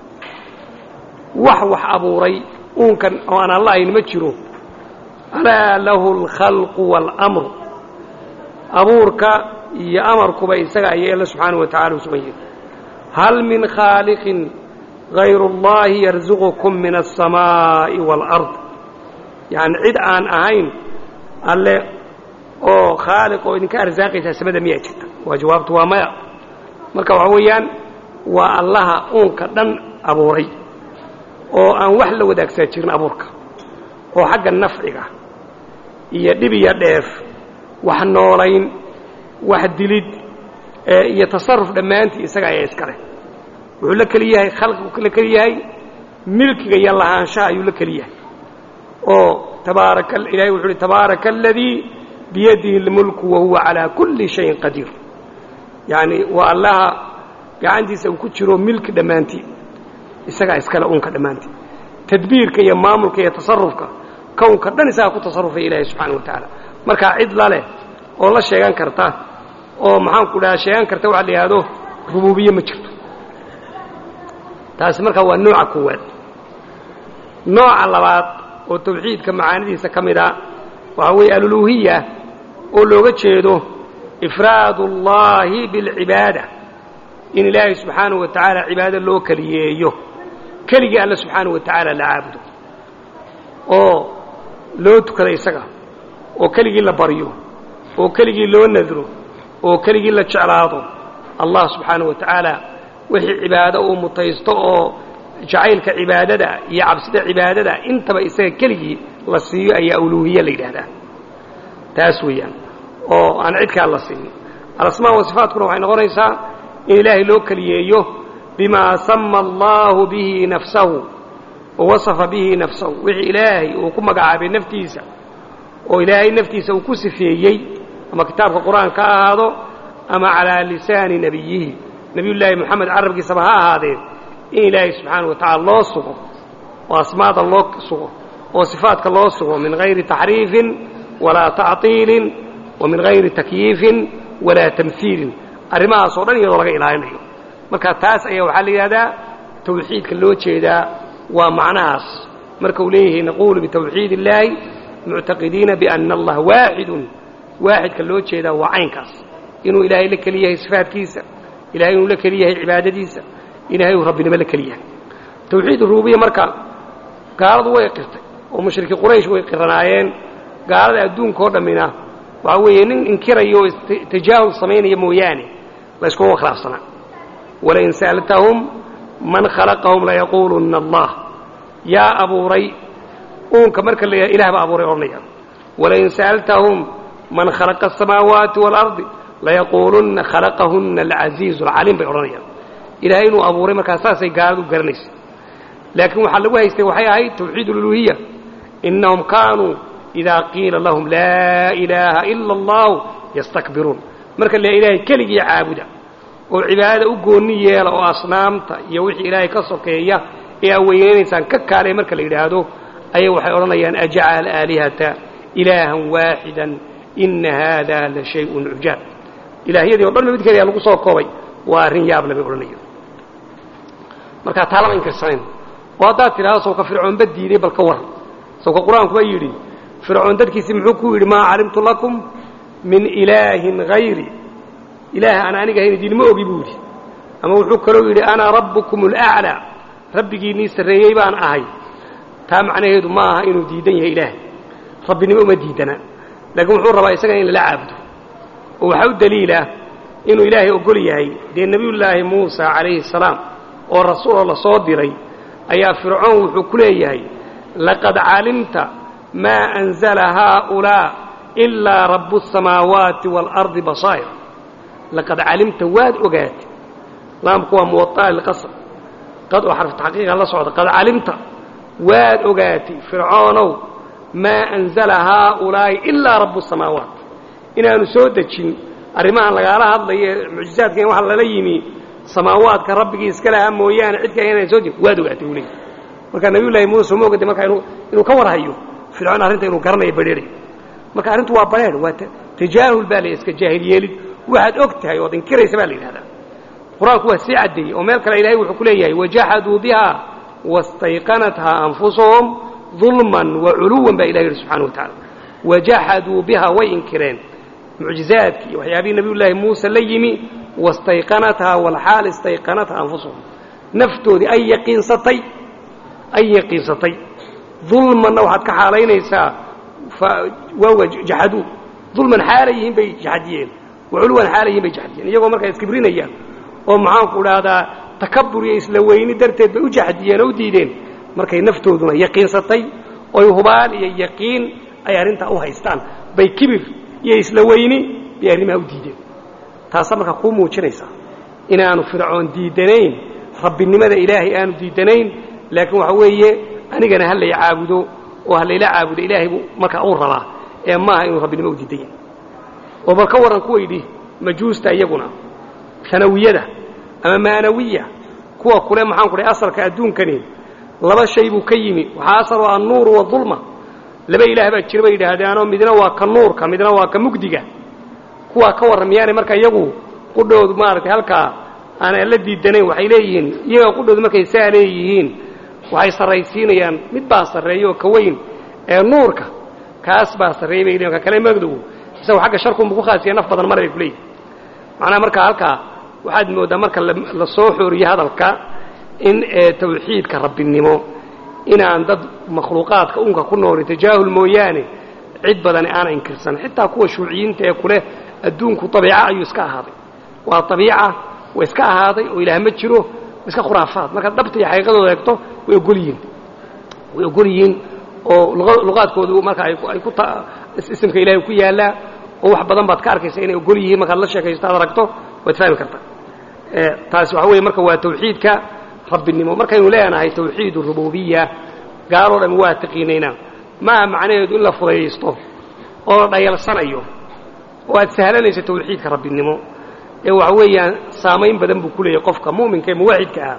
wax wax abuuray uunkan oo aan alla ayn ma jiro alaa lahu اlkhalqu wاlamru abuurka iyo amarkuba isaga ayay alla subxaanahu wa tacala u sugan yihin hal min khaaliqin غayr اllahi yarzuqukum min الsamaaءi wاlأrض yani cid aan ahayn alle oo khaaliq oo idinka arsaaqaysaa samada miyaa jirta waa jawaabtu waa maya marka waxa weeyaan waa allaha uunka dhan abuuray oo aan wax la wadaagsaa jirin abuurka oo xagga nafciga iyo dhib iyo dheef wax noolayn wax dilid iyo tasaruf dhammaantii isaga ayaa iska leh wuxuu la keli yahay khalqigu la keli yahay milkiga iyo lahaanshaha ayuu la keli yahay oo tabaaraka ilahay wuxuu uhi tabaaraka aladii biyadihi اlmulku wahuwa calaa kulli shayin qadiir yacni waa allaha gacantiisa uu ku jiro milki dhammaantii isagaa iskale unka dhammaantii tadbiirka iyo maamulka iyo tasarufka kownka dhan isagaa ku tasarufaya ilaahay subxaana wa tacaala markaa cid laleh oo la sheegan karta oo maxaanku dhaha sheegan karta waxa la yidhaahdo rubuubiye ma jirto taasi markaa waa nooca koowaad nooca labaad oo tawxiidka macaanidiisa ka mid a waxaa weeye aluluhiya oo looga jeedo ifraad اllahi biاlcibaada in ilaahay subxaanahu wa tacaala cibaado loo keliyeeyo keligii alle subxaanahu wa tacaala la caabudo oo loo tukada isaga oo keligii la baryo oo keligii loo nadro oo keligii la jeclaado allah subxaanahu wa tacaala wixii cibaado uu mutaysto oo jacaylka cibaadada iyo cabsida cibaadada intaba isaga keligii la siiyo ayaa uluuhiya la yidhaahdaa taas weeyaan oo aan cidkaan la siinin alasmaa wa sifaatkuna waxay noqonaysaa in ilaahay loo keliyeeyo bimaa sama allahu bihi nafsahu wa wasafa bihi nafsahu wixii ilaahay uu ku magacaabay naftiisa oo ilaahay naftiisa uu ku sifeeyey ama kitaabka qur-aanka ha ahaado ama calaa lisaani nebiyihi nebiyullaahi moxamed carabkiisaba ha ahaadee in ilaahay subxaana wa tacala loo sugo oo asmaada loo sugo oo sifaadka loo sugo min hayri taxriifin walaa tactiilin wa min hayri takyiifin walaa tamhiilin arrimahaas oo dhan iyadoo laga ilaalinayo marka taas ayaa waxaa la yidhahdaa tawxiidka loo jeedaa waa macnahaas marka uu leeyahay naquulu bitawxiid illaahi muctaqidiina biana allah waaxidun waaxidka loo jeedaa waa caynkaas inuu ilaahay la keli yahay sifaadkiisa ilahay inuu la keli yahay cibaadadiisa ilahay uu rabbinimo la keli yahay tawxiid rububiya marka gaaladu way qirtay oo mushrikii quraysh way qiranaayeen gaalada adduunka oo dhammina waxaa weeye nin inkiraya oo tajaahul samaynaya mooyaane la yskuma khilaafsanaa walain sa'altahum man khalaqahum layaquulunna allah yaa abuuray uunka marka la ilah baa abuuray odhanaya walain sa'altahum man khalaqa asamaawaati waalardi layaquulunna khalaqahunna alcasiizu alcaliim bay odhanayaan ilaahay inuu abuuray markaa saasay gaaladu garanaysa laakiin waxaa lagu haystay waxay ahayd tawxiid ululuhiya innahum kaanuu idaa qiila lahum laa ilaaha ila allahu yastakbiruun marka la ilaahay keligii caabuda oo cibaadada u goonni yeela oo asnaamta iyo wixii ilaahay ka sokeeya ee aa weynaynaysaan ka kaalay marka la yidhaahdo ayay waxay odhanayaan ajacala aalihata ilaahan waaxidan inna haada la shayun cujaab ilaahyadii o dhan mid keliya lagu soo koobay waa arrin yaable bay odhanayo markaa taa lama inkirsanayn oo haddaad tidhahdo sawka fircoonba diiday bal ka war sawka qur-aankuba yidhi fircoon dadkiisii muxuu ku yidhi maa calimtu lakum min ilaahin hayri ilaah aan aniga ahayn idinma ogi buu yidhi ama wuxuu kaloo yidhi ana rabbukum alaclaa rabbigiinnii sarreeyey baan ahay taa macnaheedu ma aha inuu diidan yahay ilaah rabbinimo uma diidana laakiin wuxuu rabaa isagana in lala caabudo oo waxaa u daliila inuu ilaahay ogol yahay dee nebiyullaahi muusa calayhi salaam oo rasuuloo la soo diray ayaa fircoon wuxuu ku leeyahay laqad calimta maa anzala haaulaa ilaa rabbu asamaawaati waalardi basaa'ir laqad calimta waad ogaatay laamku waa muwaaa lilqasr qad oo xarfu taxqiiqa la socda qad calimta waad ogaatay fircoonow maa anzala haaulaa'i ilaa rabbu asamaawaat inaanu soo dejin arrimahan lagaala hadlayo ee mucjizaadkan waxa lala yimi samaawaadka rabbigii iska lahaa mooyaane cid kale inaan soo jirin waad ogaatay uu leey marka nabiyullaahi muuse uma ogada marka inuu inuu ka warhayo fircoon arrinta inuu garanayo badheerayo marka arrintu waa badheer waa tajaahul baa la iska jaahil yeelid waxaad og tahay ood inkiraysa baa la yidhahdaa qur-aanku waa sii caddeeyey oo meel kale ilahay wuxuu ku leeyahay wajaxaduu biha wastayqanathaa anfusuhum dulman wa culuwan baa ilahi yidhi subxana wa tacala wajaxaduu biha way inkireen mucjizaadkii iyo waxyaabihii nabiyullaahi muuse la yimi wastayqanathaa walxaal istayqanathaa anfusuhum naftoodii ay yaqiinsatay ay yaqiinsatay dulmanna waxaad ka xaalaynaysaa waawa jaxaduu dulman xaala yihiin bay jaxadiyeen waculuwan xaala yihiin bay jaxadiyeen iyagoo markaa iskibrinayaan oo maxaanku idhaahdaa takabur iyo isla weyni darteed bay u jaxdiyeen oo u diideen markay naftooduna yaqiinsatay oy hubaal iyo yaqiin ay arrintaa u haystaan bay kibir iyo isla weyni bay arrimaha u diideen taasaa markaa kuu muujinaysaa inaanu fircoon diidanayn rabbinimada ilaahay aanu diidanayn laakiin waxa weeye anigana ha lay caabudo oo ha layla caabudo ilaahay buu markaa uu rabaa ee maaha inuu rabbinimo u diidan yahay oo bal ka warran kuwaydhi majuusta iyaguna kanawiyada ama maanawiya kuwa kule maxaan ku dhahay asalka adduunkani laba shay buu ka yimi waxaa asal oo annuuru wadulma laba ilaah baa jira bay yidhaahdeenoo midna waa ka nuurka midna waa ka mugdiga kuwaa ka warran miyaanay marka iyagu qudhoodu maaragtay halkaa aanan la diidanayn waxay leeyihiin iyaga qudhoodu markay saa leeyihiin waxay sarraysiinayaan mid baa sarreeya oo ka weyn ee nuurka kaas baa sarreeyay bay leeyihin ka kale magdow isagu xagga sharkunbu ku khaasiya naf badan mara bay ku leeyihin macnaha markaa halkaa waxaad mooddaa marka la soo xooriyo hadalka in tawxiidka rabbinimo inaan dad makhluuqaadka unka ku nooli tajaahul mooyaane cid badani aana inkirsan xitaa kuwa shuuciyiinta ee kuleh adduunku abiica ayuu iska ahaaday waa abiica wa iska ahaaday oo ilaah ma jiro iska khuraafaad markaad dhabta iyo xaqiiqadooda eegto way ogol yihiin way ogol yihiin oo luqaadkoodu marka ay ku isimka ilaahay ku yaallaa oo wax badan baad ka arkaysa inay ogol yihiin markaad la sheekaysto aad aragto waad fahmi kartaa taasi waxa weeye marka waa tawxiidka rabbinimo markaynu leenahay tawxiid rububiya gaaloo dhan waa taqiinaynaa maaha macnaheedu in la fudayaysto oo la dhayalsanayo oo aad sahlanayso tawxiidka rabbinimo ee waxa weeyaan saamayn badan buu ku leeyahay qofka mu'minka ee muwaxidka ah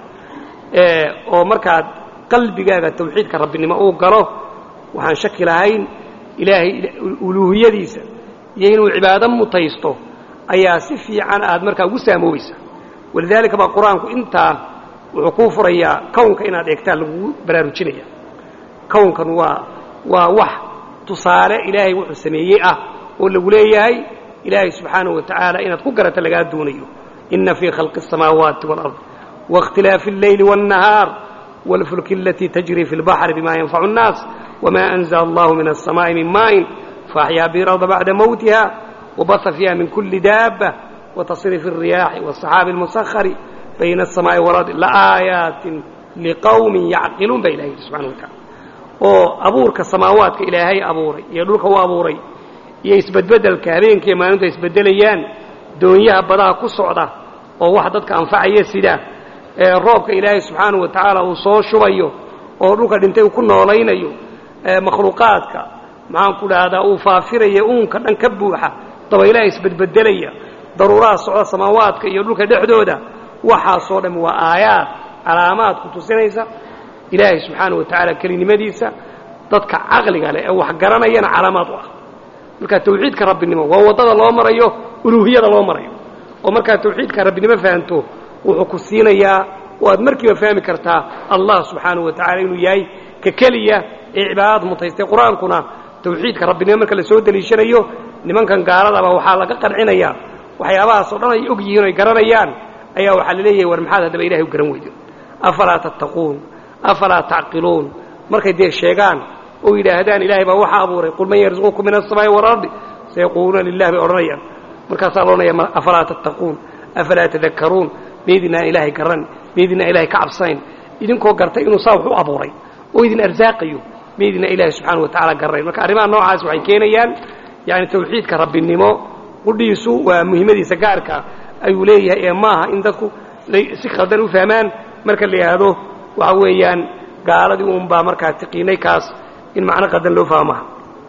oo markaad qalbigaaga tawxiidka rabbinimo uu galo waxaan shaki lahayn ilaahay uluuhiyadiisa iyo inuu cibaado mutaysto ayaa si fiican aad markaa ugu saamoobaysa walidaalika baa qur-aanku intaa wuxuu kuu furayaa kownka inaad eegtaan lagugu baraarujinaya kownkan waa waa wax tusaale ilaahay wuxuu sameeyey ah oo lagu leeyahay ilaahay subxaanahu wa tacaala inaad ku garata lagaa doonayo ina fii khalqi الsamaawaati wاlard waاkhtilaafi اlleyli wالnahaar wاlfulki alatii tajri fi اlbaxri bima yanfacu الnaas wma أnzla allahu min الsamaaءi min maaءin faaxyaa bihi اlarda bacda mowtiha wbaha fiiha min kuli daaba وتصرف الرياح والصحاaب المسخر بين السماء والأرض لآيaaت لqوم يعقiلuun ba ilahy سuبحaنه وaتaعالى oo abuurka samaawaadka ilaahay abuuray iyo dhulka u abuuray iyo isbedbedelka habeenkiiyo maalintu ay isbedelayaan doonyaha badaha ku socda oo wax dadka anfacaya sida ee roobka ilaahay subxaanaه wa tacaala uu soo shubayo oo dhulka dhintay uu ku noolaynayo makhluuqaadka maxaan ku dhahdaa uu faafiraya uunka dhan ka buuxa dabaylaha isbedbedelaya daruuraha socda samaawaadka iyo dhulka dhexdooda waxaasoo dham waa aayaad calaamaad ku tusinaysa ilaahay subxaanaه wa tacaala kelinimadiisa dadka caqliga leh ee wax garanayana calaamaad u ah marka tawxiidka rabbinimo waa waddada loo marayo uluuhiyada loo marayo oo markaad tawxiidka rabbinimo fahanto wuxuu ku siinayaa waad markiiba fahmi kartaa allah subxaanaه wa tacala inuu yahay ka keliya ee cibaadad mutaystay qur-aankuna tawxiidka rabbinimo marka la soo deliishanayo nimankan gaaladaba waxaa laga qancinayaa waxyaabahaas oo dhan ay og yihiin o ay garanayaan ayaa waxaa la leeyahay war maxaad haddaba ilahay u garan weydo afalaa tattaquun afalaa tacqiluun markay dee sheegaan oo yidhaahdaan ilaahay baa waxa abuuray qul man yarzuqukum min aلsamaa'i walardi sayaquuluuna lilah bay odhanayaan markaasaa la odhanaya afalaa tattaquun afalaa tadakkaruun meydinaan ilaahay garan meydinaan ilahay ka cabsanayn idinkoo gartay inuu saa wax u abuuray oo idin arsaaqayo meydinaan ilaahay subxaana wa tacala garanayn marka arrimaha noocaas waxay keenayaan yani tawxiidka rabbinimo qudhiisu waa muhimmadiisa gaarka ayuu leeyahay ee maaha in dadku si khaldan u fahmaan marka la yidhaahdo waxa weeyaan gaaladii uunbaa markaa tiqiinay kaas in macno qaldan loo fahmaha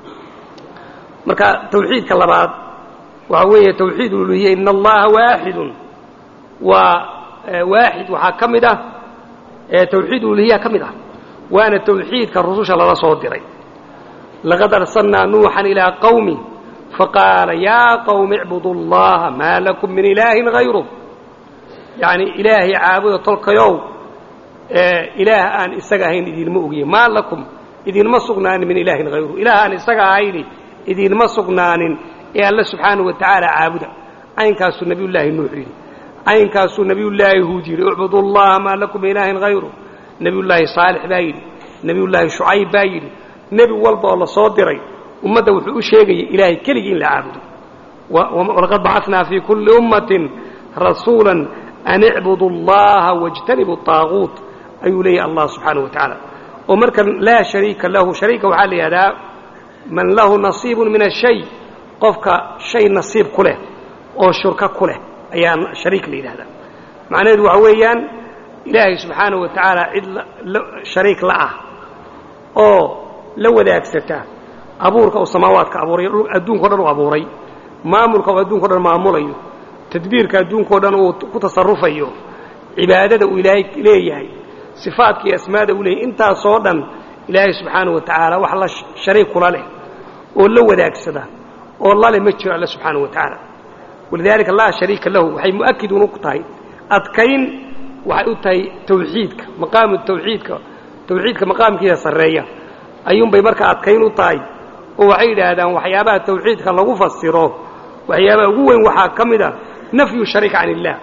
marka tawxiidka labaad waxa weeye tawxiid uluhiya in allaha waaxidun waa waaxid waxaa ka mid ah tawxiid uluhiya ka mid ah waana tawxiidka rususha lala soo diray laqad arsalnaa nuuxan ilaa qawmi faqaala yaa qawmi icbudu اllaha maa lakum min ilaahin hayru yacni ilaahay caabuda tolkayow ilaah aan isaga ahayn idinma ogiye maa lakum idinma sugnaanin min ilaahin hayru ilaah aan isaga ahayni idinma sugnaanin ee alle subxaanahu wa tacaala caabuda caynkaasuu nebiyullaahi nuux yidhi caynkaasuu nebiyullaahi huud yidhi icbudu allaha maa lakum min ilaahin hayru nebiyullaahi saalix baa yidhi nebiyullaahi shucayb baa yidhi nebi walba oo la soo diray ummadda wuxuu u sheegayay ilaahay keligii in la caabudo walaqad bacatnaa fii kulli ummatin rasuula an icbudu allaha wاjtanibu طaaguut ayuu leeyahy allah subxaanaه wa tacaala oo marka laa shariika lahu shariika waxaa la yidhahdaa man lahu nasiibu min ashay qofka shay nasiib ku leh oo shurka ku leh ayaa shariik la yidhahdaa macnaheedu waxa weeyaan ilaahay subxaanaه wa tacaala cid shariik la ah oo la wadaagsata abuurka uu samaawaadka abuuray adduunka o dhan u abuuray maamulka uu adduunka o dhan maamulayo tadbiirka adduunka o dhan uu ku tasarufayo cibaadada uu ilaahay leeyahay sifaadka iyo asmaada uu leeyahay intaasoo dhan ilaahay subxaanaه wa tacaala wax la shariik kula leh oo la wadaagsada oo lale ma jiro alle subxaanaه wa tacaala walidaalika laa shariika lahu waxay mu'akidun ku tahay adkayn waxay u tahay tawxiidka maqaamu tawxiidka tawxiidka maqaamkiisa sarreeya ayuunbay markaa adkayn u tahay oo waxay yidhaahdaan waxyaabaha tawxiidka lagu fasiro waxyaabaha ugu weyn waxaa ka mid a nafyu shariik can illaah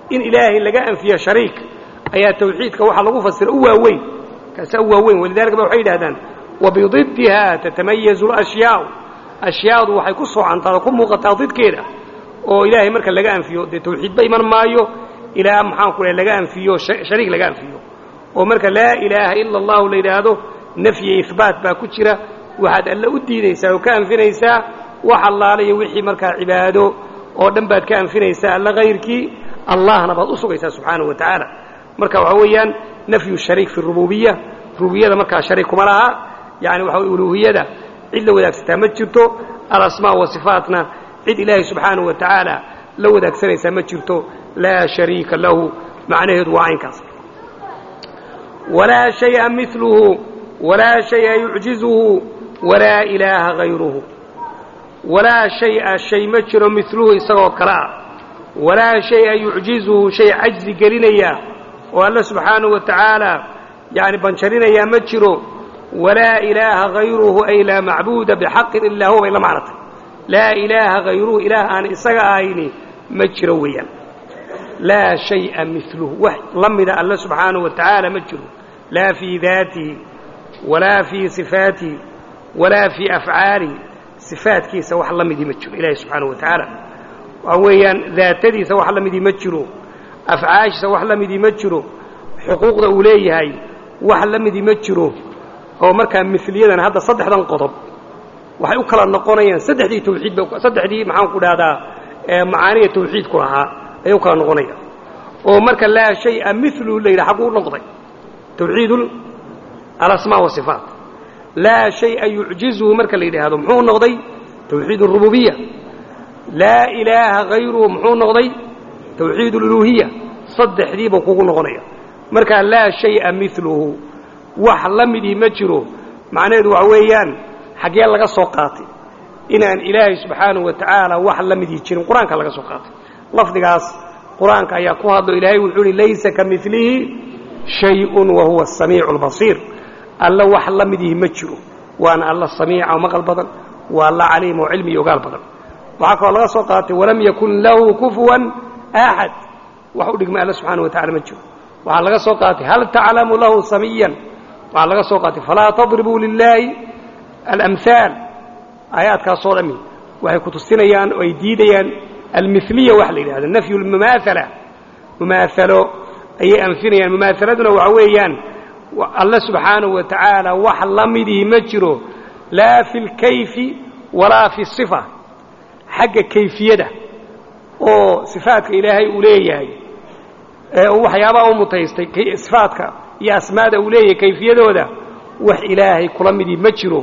in ilaahay laga anfiyo shariik ayaa tawxiidka waxaa lagu fasira u waaweyn kaasaa u waaweyn walidalika ba waxay yidhahdaan wabididdiha tatamayazu alashyaau ashyaadu waxay ku soocantaa oo ku muuqataa didkeeda oo ilaahay marka laga anfiyo dee tawxiidba iman maayo ilaa maxaan ku laga anfiyo shariik laga anfiyo oo marka laa ilaaha ila allahu la yidhaahdo nafyi ihbaat baa ku jira waxaad alle u diidaysaa oo ka anfinaysaa wax allaalayo wixii markaa cibaado oo dhan baad ka anfinaysaa alla hayrkii allahna baad u sugaysaa subxaanahu wa tacaala marka waxaa weeyaan nafyu shariik fi rububiya rububiyada markaa shariik kuma laha yani waxa way uluuhiyada cid la wadaagsataa ma jirto alasmaa wa sifaatna cid ilaahay subxaanahu wa tacaala la wadaagsanaysaa ma jirto laa shariika lahu macnaheedu waa caynkaas walaa shaya miluhu walaa shaya yucjizuhu walaa ilaaha hayruhu walaa shaya shay ma jiro miluhu isagoo kale ah walaa shaya yucjizuhu shay cajzi gelinaya oo alle subxaanahu wa tacaala yani banjarinayaa ma jiro walaa ilaaha hayruhu ay laa macbuuda bixaqin ilaa huwa bay la macnatay laa ilaaha hayruhu ilaah aan isaga ahayni ma jiro weeyaan laa shaya miluhu wax la mida alle subxaanahu wa tacaala ma jiro laa fii daatihi walaa fii sifaatihi walaa fii afcaalihi sifaadkiisa wax la midii ma jiro ilaahi subxaanahu wa tacaala waxa weeyaan daatadiisa wax la midii ma jiro afcaashiisa wax la midii ma jiro xuquuqda uu leeyahay wax la midii ma jiro oo markaa miliyadan hadda saddexdan qodob waxay u kala noqonayaan saddexdii tawxiidba saddexdii maxaan ku dhahdaa macaaniya tawxiidku lahaa ayay u kala noqonayaan oo marka laa shaya miluhu la yidhaha xagguu u noqday tawxiid alasmaa wasifaat laa shaya yucjizuhu marka la yidhaahdo muxuu noqday tawxiid اrububiya laa ilaaha hayruhu muxuu noqday tawxiid اluluhiya saddexdiiba kugu noqonaya markaa laa shaya miluhu wax la midii ma jiro macnaheedu waxa weeyaan xaggee laga soo qaatay inaan ilaahay subxaanahu wa tacaala wax la midii jirin qur-aanka laga soo qaatay lafdigaas qur-aanka ayaa ku hadlo ilaahay wuxuu uhi laysa ka milihi shayun wa huwa asamiicu albasiir alla wax la midihi ma jiro waana alla samiica oo maqal badan waa alla caliim oo cilmi iyo ogaal badan waxaa kaloo laga soo qaatay walam yakun lahu kufuwan axad wax u dhigma alla subxaana wa tacala ma jiro waxaa laga soo qaatay hal taclamu lahu samiyan waxaa laga soo qaatay falaa tadribuu lilaahi alamhaal aayaadkaasoo dhami waxay ku tusinayaan oo ay diidayaan almiliya waxa la yidhahdo nafyu lmumaathala mumaahalo ayay anfinayaan mumaahaladuna waxa weeyaan alle subxaanahu wa tacaala wax la midii ma jiro laa fi lkayfi walaa fi sifa xagga kayfiyada oo sifaadka ilaahay uu leeyahay ee uu waxyaabaha u mutaystay sifaadka iyo asmaada uu leeyahay kayfiyadooda wax ilaahay kula midii ma jiro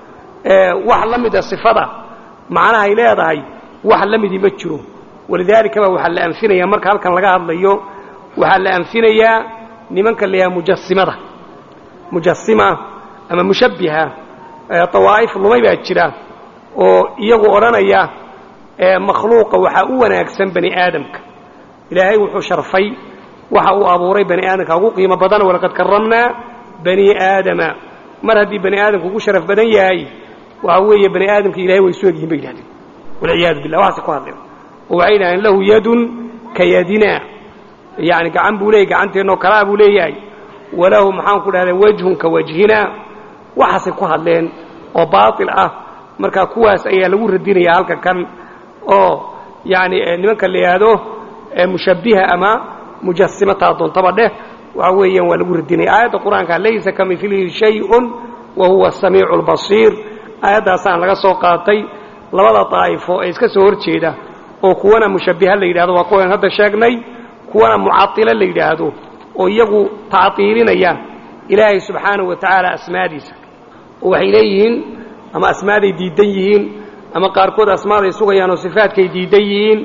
wax la mida sifada macnahay leedahay wax la midii ma jiro walidaalika ba waxaa la anfinayaa marka halkan laga hadlayo waxaa la anfinayaa nimanka la yahaha mujasimada mujasima ama mushabbiha dawaa'if lumay baa jira oo iyagu odhanaya makhluuqa waxaa u wanaagsan bani aadamka ilaahay wuxuu sharfay waxa uu abuuray bani aadamka ugu qiimo badan walaqad karamnaa bani aadama mar haddii bani aadamku ugu sharaf badan yahay waxa weeye bani aadamka ilahay way isu egyihin bay yidhahdeen walciyaadu billah waxaase ku hadleen oo waxay yidhahdeen lahu yadun ka yadina yani gacan buu leeyahy gacanteennoo kalaa buu leeyahay walahu maxaan ku dhahdaa wajhun ka wajhina waxaasay ku hadleen oo baatil ah marka kuwaas ayaa lagu radinaya halka kan oo yani nimanka la yidhaahdo mushabbiha ama mujasimataa doontaba dheh waxa weeyaan waa lagu radinaya aayadda qur-aanka laysa ka milihi shayun wa huwa asamiicu albasiir aayaddaasaan laga soo qaatay labada daa'ifo ee iska soo hor jeeda oo kuwana mushabbiha la yidhahdo waa kuwan hadda sheegnay kuwana mucatilo la yidhaahdo oo iyagu tactiilinaya ilaahay subxaanahu wa tacaala asmaadiisa oo waxay leeyihiin ama asmaaday diidan yihiin ama qaarkood asmaaday sugayaan oo sifaadkay diidan yihiin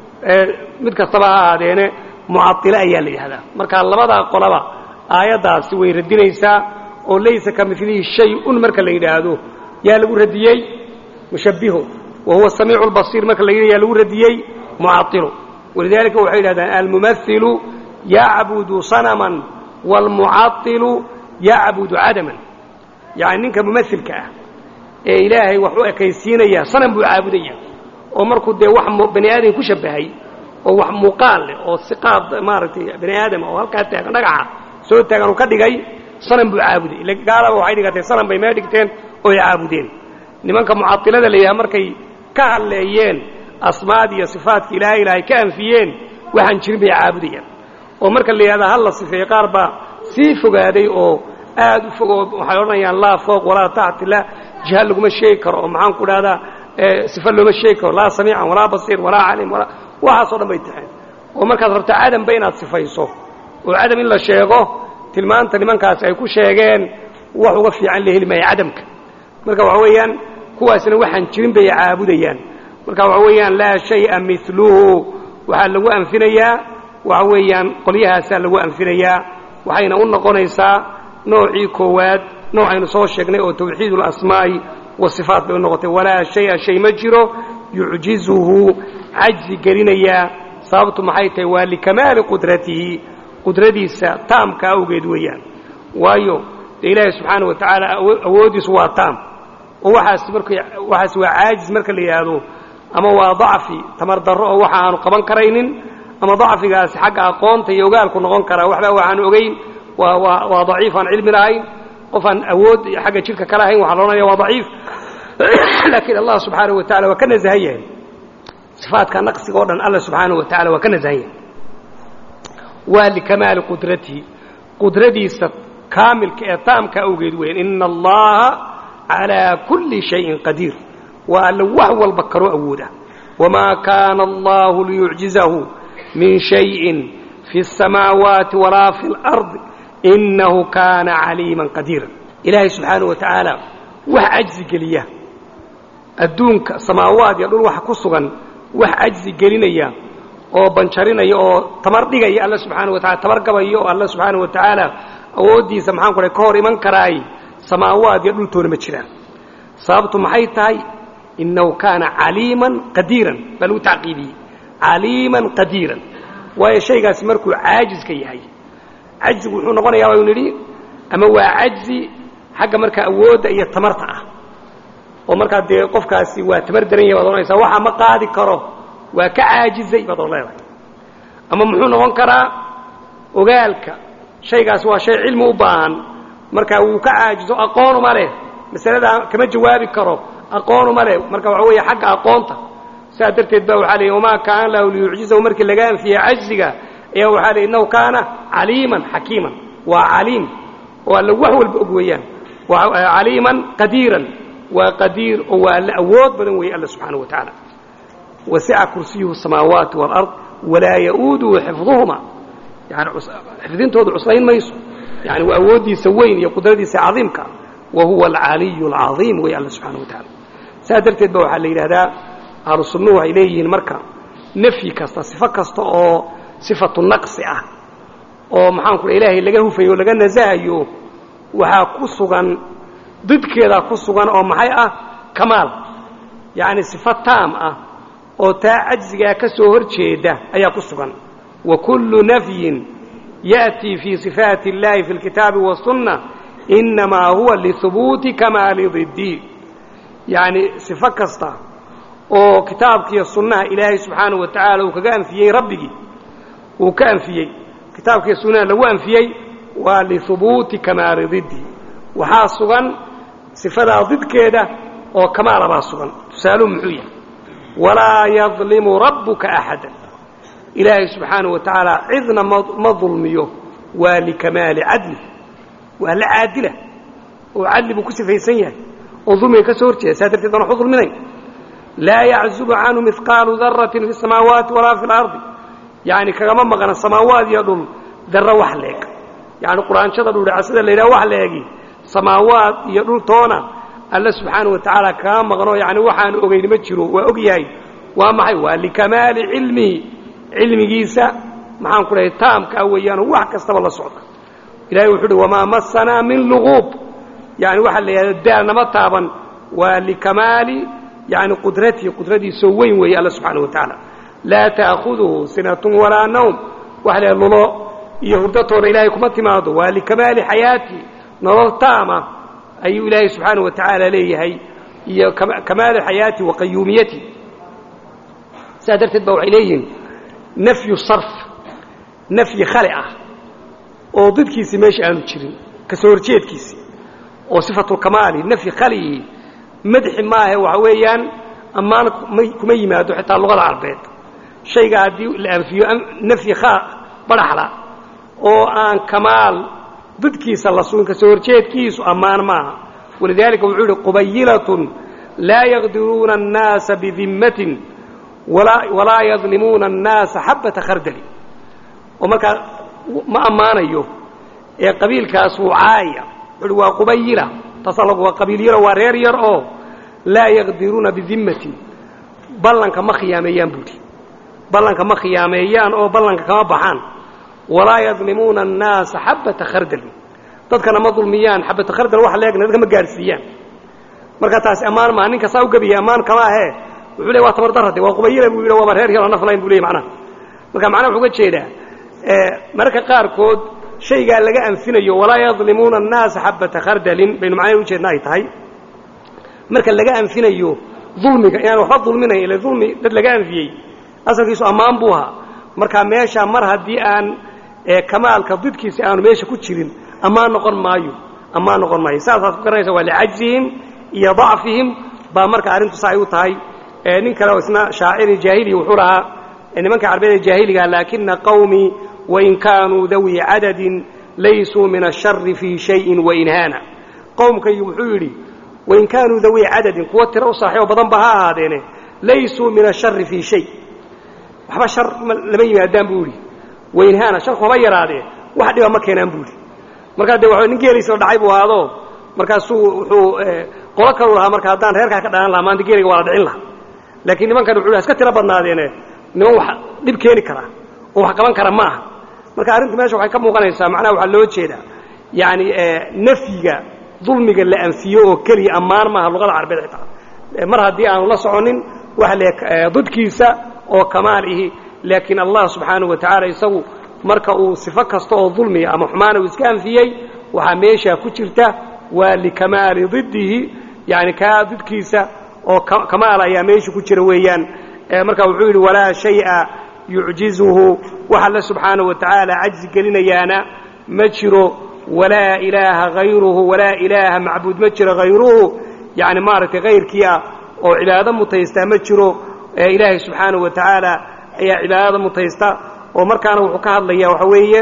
mid kastaba ha ahaadeene mucatilo ayaa la yidhahdaa marka labadaa qolaba aayaddaasi way radinaysaa oo laysa ka milihi shay-un marka la yidhaahdo yaa lagu radiyey mushabbiho wa huwa samiicu albasiir marka la yidhah yaa lagu radiyey mucatilo walidaalika waxay yidhahdaan almumailu yacbudu sanaman waalmucailu yacbudu cadaman yacni ninka mumailka ah ee ilaahay wax u ekaysiinaya sanam buu caabudaya oo markuu dee wax bani aadam ku shabbahay oo wax muuqaal leh oo si qaab maaragtay bani aadama oo halkaa taagan dhagaxa soo taagan uu ka dhigay sanam buu caabuday ila gaalaba waxay dhigatay sanam bay mee dhigteen ooy caabudeen nimanka mucatilada la yidhaha markay ka hadleeyeen asmaadii iyo sifaadka ilaahay ilaahay ka anfiyeen waxaan jirin bay caabudayaan oo marka la yidhahda hal la sifeeye qaar baa sii fogaaday oo aad u fog oo waxay odhanayaan laa fooq walaa taxti laa jiha laguma sheegi karo oo maxaan ku dhahdaa sifa looma sheegi karo laa samiican walaa basiir walaa calim walaa waxaasoo dhan bay taxeen oo markaad rabto cadamba inaad sifayso oo cadam in la sheego tilmaanta nimankaasi ay ku sheegeen wax uga fiican la heli maayo cadamka marka waxa weeyaan kuwaasna waxaan jirin bay caabudayaan marka waxa weeyaan laa shay'a miluhu waxaa lagu anfinayaa waxa weeyaan qolyahaasaa lagu anfinayaa waxayna u noqonaysaa noocii koowaad noocaynu soo sheegnay oo tawxiid اlasmaa'i wasifaat bay u noqotay walaa shaya shay ma jiro yucjizuhu cajzi gelinayaa sababtu maxay tahay waa likamaali qudratihi qudradiisa taamka awgeed weeyaan waayo dee ilaahay subxaana wa tacaala awooddiisu waa taam oo waxaas mark waxaas waa caajis marka la yidhaahdo ama waa dacfi tamar darro oo waxa aanu qaban karaynin ama dacfigaasi xagga aqoonta iyo ogaalku noqon karaa waxba waxaanu ogayn waa waa waa daciif aan cilmi lahayn qof aan awood xagga jidhka ka lahayn waxaa loodhanaya waa daciif laakiin allah subxaanaه wa tacala waa ka nasahan yahay sifaadka naqsiga o dhan alla subxaanaه wa tacala waa ka nasahan yahay waa likamaali qudratihi qudradiisa kaamilka ee taamka awgeed weyan ina allaha calىa kuli shayin qadiir waa alla wax walba karoo awooda wamaa kaana allahu liyucjizahu min shayin fi الsamaawaati walaa fi اlarض inahu kaana caliima qadiira ilaahay subxaanaه wa tacaala wax cajzi geliya adduunka samaawaad iyo dhul waxa ku sugan wax cajzi gelinaya oo banjarinaya oo tamar dhigaya alla subxaana wa tacala tamar gabaya oo alla subxaana wa tacaala awooddiisa maxaan ku dhahay ka hor iman karaay samaawaad iyo dhultoona ma jiraan sababtu maxay tahay innahu kaana caliiman qadiiran baa lagu tacqiibiyey caliiman qadiiran waayo shaygaasi markuu caajiska yahay cajzigu wuxuu noqonayaa waynu nidhi ama waa cajzi xagga markaa awoodda iyo tamarta ah oo markaa dee qofkaasi waa tamar daran yahay baad odhanaysaa waxaa ma qaadi karo waa ka caajizay baad od leedahay ama muxuu noqon karaa ogaalka shaygaasi waa shay cilmi u baahan markaa wuu ka caajizo aqoonuma leh masaladaa kama jawaabi karo aqoonuma leh marka waxa weeye xagga aqoonta saa darteed ba waxaa leeyi wamaa kaana lahu liyucjizahu markii laga anfiyey cajziga ayaa waxaa leey innahu kaana caliiman xakiiman waa caliim oo alla wax walba og weeyaan caliiman qadiiran waa qadiir oo waa alla awood badan weeye alla subxaana wa tacaala wasica kursiyuhu الsamaawaati wاlard walaa ya'uuduhu xifduhuma yani xifdintoodu cuslayn mayso yani waa awooddiisa weyn iyo qudradiisa cadiimka wa huwa alcaliyu اlcaiim wey alla subxaana wa tacaala saa darteed ba waxaa la yidhahdaa ahlu sunnuhu waxay leeyihiin marka nafyi kasta sifo kasta oo sifatu naqsi ah oo maxaan ku ilaahay laga hufayo o laga nasahayo waxaa ku sugan didkeedaa ku sugan oo maxay ah kamaal yacni sifo taam ah oo taa cajzigaa ka soo hor jeeda ayaa ku sugan wa kullu nafyin ya'tii fii sifaati اllahi fi اlkitaabi waالsunna inamaa huwa lihubuuti kamaali diddi yacni sifo kasta oo kitaabkiiyo sunnaha ilaahay subxaanaه wa tacaala uu kaga anfiyey rabbigii uu ka anfiyey kitaabkiiyo sunnaha lagu anfiyey waa lihubuuti kamaali diddi waxaa sugan sifadaa didkeeda oo kamaala baa sugan tusaaluhu muxuu yahay walaa yadlimu rabbuka axada ilaahay subxaanaه wa tacaala cidna ma dulmiyo waa likamaali cadli waa la caadila oo cadli buu ku sifaysan yahay oo dulmiga ka soo hor jeeda saa darteed baan waxu dulminayn laa yaczubu canhu mihqaalu daratin fi الsamaawaati walaa fi اlardi yani kagama maqna samaawaad iyo dhul darro wax leeg yani quraanshada dhuudhacasada la yidhaha wax leegi samaawaad iyo dhultoona alla subxaana wa tacaala kaga maqno yani waxaanu ogayn ma jiro waa og yahay waa maxay waa likamaali cilmihi cilmigiisa maxaan ku dhahay taamka ah weeyaanoo wax kastaba la socda ilahay wuxuu uhi wamaa masanaa min luguub yani waxaa la yidhahda daal nama taaban waa likamaali yani qudratihi qudradiisoo weyn weeye alla subxaana wa tacaala laa ta'khuduhu sinatun walaa nawm waxa la lulo iyo hurdatoona ilaahay kuma timaado waa likamaali xayaati nolol taama ayuu ilaahay subxaana wa tacaala leeyahay iyo kamaali xayaati wa qayuumiyati sidaa darteed ba waxay leeyihiin nafyu sarf nafyi khali ah oo didkiisii meesha aanu jirin ka soo horjeedkiisii oo sifatulkamaali nafyi khaliyi madxi maahe waxa weeyaan ammaan kuma yimaado xitaa luqada carbeed shayga haddii la anfiyo nafyi badhaxla oo aan kamaal didkiisa la sugin ka soo horjeedkiisu ammaan maaha walidaalika wuxuu yidhi qubayilatun laa yaqdiruuna annaasa bidimmatin walaa yadlimuuna annaasa xabbata khardali oo markaa ma ammaanayo ee qabiilkaas wuu caaya wuxuuhi waa qubayila tasalag waa qabiil yaro waa reer yar oo laa yaqdiruuna bidimmatin ballanka ma khiyaameeyaan buuhi ballanka ma khiyaameeyaan oo ballanka kama baxaan walaa yadlimuuna annaasa xabbata khardali dadkana ma dulmiyaan xabata khardal wax leegna dadka ma gaadhsiiyaan marka taasi ammaan maa ninka saa u gebiyay ammaan kama ahee wuxuu ley waa tabardarade waa qubayila buu yidhi waaba reer yaroo naflayn bu ley macnaha marka macnaha wuxuu uga jeedaa mararka qaarkood shaygaa laga anfinayo walaa yadlimuuna annaasa xabata khardalin baynu macnaha ujeedna ay tahay marka laga anfinayo dulmiga inaan waxba dulminayn ila dulmi dad laga anfiyey asalkiisu ammaan buu ahaa marka meesha mar haddii aan kamaalka didkiisi aanu meesha ku jirin ammaan noqon maayo ammaan noqon maayo saasaad ku garanaysa waa licajzihim iyo dacfihim baa marka arrintu sa ay u tahay nin kale oo isna shaaciri jaahili wuxuu lahaa nimanka carbeed ee jaahiliga laakina qawmii wain kaanuu dawii cadadin laysuu min ashari fii shayin wainhaana qowmkaygi wuxuu yidhi wain kaanuu dawii cadadin kuwa tiro u saaxiibo badan ba ha ahaadeene laysuu min ashari fii shay waxba shar lama yimaadaan buu yidhi wainhaana sharku haba yaraadee wax dhiba ma keenaan buu yidhi markaa dee wa nin geelaysa dhacay buu ahaado markaasuu wuxuu qolo kalu lahaa marka haddaan reerkaa ka dhalan lahaa maanta geelayga waa la dhicin lahaa laakiin nimankan wuxuu iska tiro badnaadeene niman wax dhib keeni kara oo wax qaban kara ma aha marka arrintu meesha waxay ka muuqanaysaa macnaha waxaa loo jeedaa yacani nafyiga dulmiga la anfiyo oo keliya ammaan maaha luqada carbeed xitaa mar haddii aanu la soconin waxa le didkiisa oo kamaal ihi laakiin allah subxaanahu wa tacaala isagu marka uu sifo kasta oo dulmiya ama xumaana uu iska anfiyey waxaa meeshaa ku jirta waa likamaali diddihi yani kaa didkiisa oo kamaal ayaa meesha ku jira weeyaan marka wuxuu yidhi walaa shay'a yucjizuhu wax alle subxaanahu wa tacaala cajzi gelinayaana ma jiro walaa ilaaha hayruhu walaa ilaaha macbuud ma jiro hayruhu yani maaragtay hayrkii ah oo cibaado mutaystaa ma jiro ilaahay subxaanahu wa tacaala ayaa cibaadada mutaysta oo markaana wuxuu ka hadlayaa waxa weeye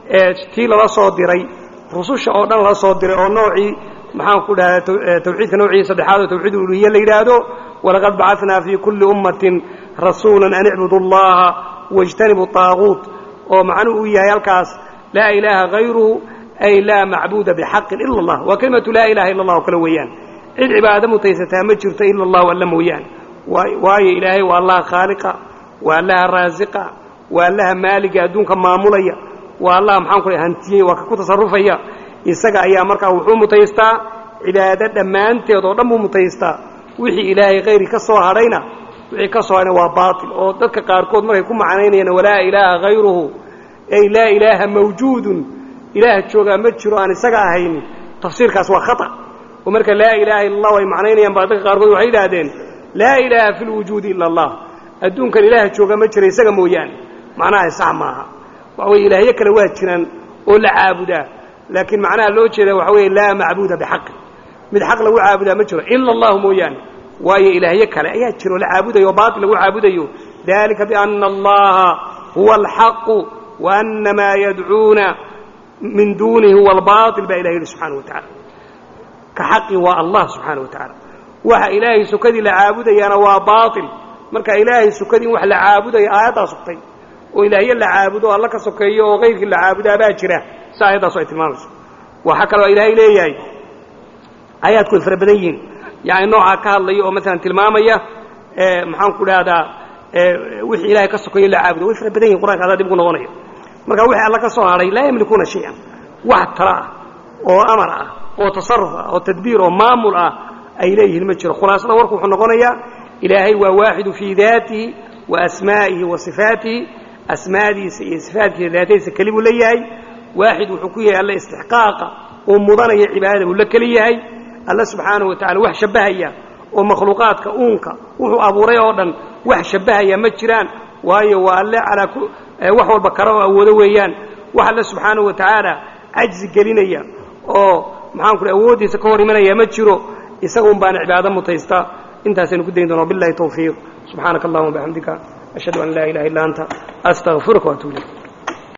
tii lala soo diray rususha oo dhan lala soo diray oo noocii maxaan ku dhahda tawxiidka noocii saddexaad oo tawxiid uluhiye la yidhaahdo walaqad bacatnaa fii kulli ummatin rasuulan an icbudu allaha wاjtanibu طaaguut oo macnuhu uu yahay halkaas laa ilaaha hayruhu ay laa macbuuda bixaqin ila اllah waa kelimatu laa ilaha illa allah oo kale weeyaan cid cibaado mutaysataa ma jirto ila allahu alla mooyaan waayo ilaahay waa allaha khaaliqa waa allaha raasiqa waa allaha maaliga adduunka maamulaya waa allaha maxaan ku hantiyey waa ka ku tasarufaya isaga ayaa markaa wuxuu mutaystaa cibaado dhammaanteed oo dhan buu mutaystaa wixii ilaahay hayri ka soo hadhayna wixii ka soo hadhayna waa baatil oo dadka qaarkood markay ku macnaynayaan walaa ilaaha hayruhu ay laa ilaaha mawjuudun ilaah joogaa ma jiro aan isaga ahaynin tafsiirkaas waa khata oo marka laa ilaaha illa allah ay macnaynayaan baa dadka qaarkood waxay yidhaahdeen laa ilaaha fi lwujuudi ila allah adduunkan ilaah jooga ma jira isaga mooyaane macnaha sax maaha waxa weye ilaahyo kale waa jiraan oo la caabudaa laakiin macnaha loo jeeda waxa weeye laa macbuuda bixaqin mid xaq lagu caabudaa ma jiro ila allahu mooyaane waayo ilaahyo kale ayaa jira oo la caabudayo oo baatil lagu caabudayo dalika biana allaha huwa alxaqu wa ana maa yadcuuna min duunihi huwa albaatil baa ilah yidhi subxana wa tacala ka xaqi waa allah subxaana wa tacaala waxa ilaahay sukadii la caabudayaana waa baatil marka ilaahay sukadii in wax la caabudayo aayaddaa sugtay oo ilaahyo la caabudo alla ka sokeeyo oo kayrkii la caabudaa baa jira si aayaddaasu ay tilmaamayso waxaa kaloo ilaahay leeyahay aayaadku way fara badan yihiin yani noocaa ka hadlaya oo maalan tilmaamaya maxaan ku dhahdaa wixii ilahay ka sokeeyo la caabudo way fara badan yihin qur'anka adaa dib ugu noqonaya marka wixii alla ka soo hadhay laa yamlikuuna shay-an wax tala ah oo amar ah oo tasaruf ah oo tadbiir oo maamul ah ay leeyihiin ma jiro khulaasada warku wuxuu noqonayaa ilaahay waa waaxidu fii daatihi wa asmaa'ihi wa sifaatihi asmaadiisa iyo sifaatkiisa daatadiisa keli buu leeyahay waaxid wuxuu ku yahay alla istixqaaqa oo mudanaya cibaadada buu la keli yahay alla subxaanahu wa tacala wax shabbahaya oo makhluuqaadka uunka wuxuu abuuray oo dhan wax shabbahaya ma jiraan waayo waa alle calaa wax walba kara oo awoodo weeyaan wax alle subxaanahu wa tacaala cajzi gelinaya oo maxaan ku awooddiisa ka hor imanaya ma jiro isaga un baana cibaado mutaysta intaasaynu ku dayn doona billahi tawfiiq subxaanaka allahuma bixamdika ashhadu an laa ilaha illa anta astaqfiruka waatuub ilayk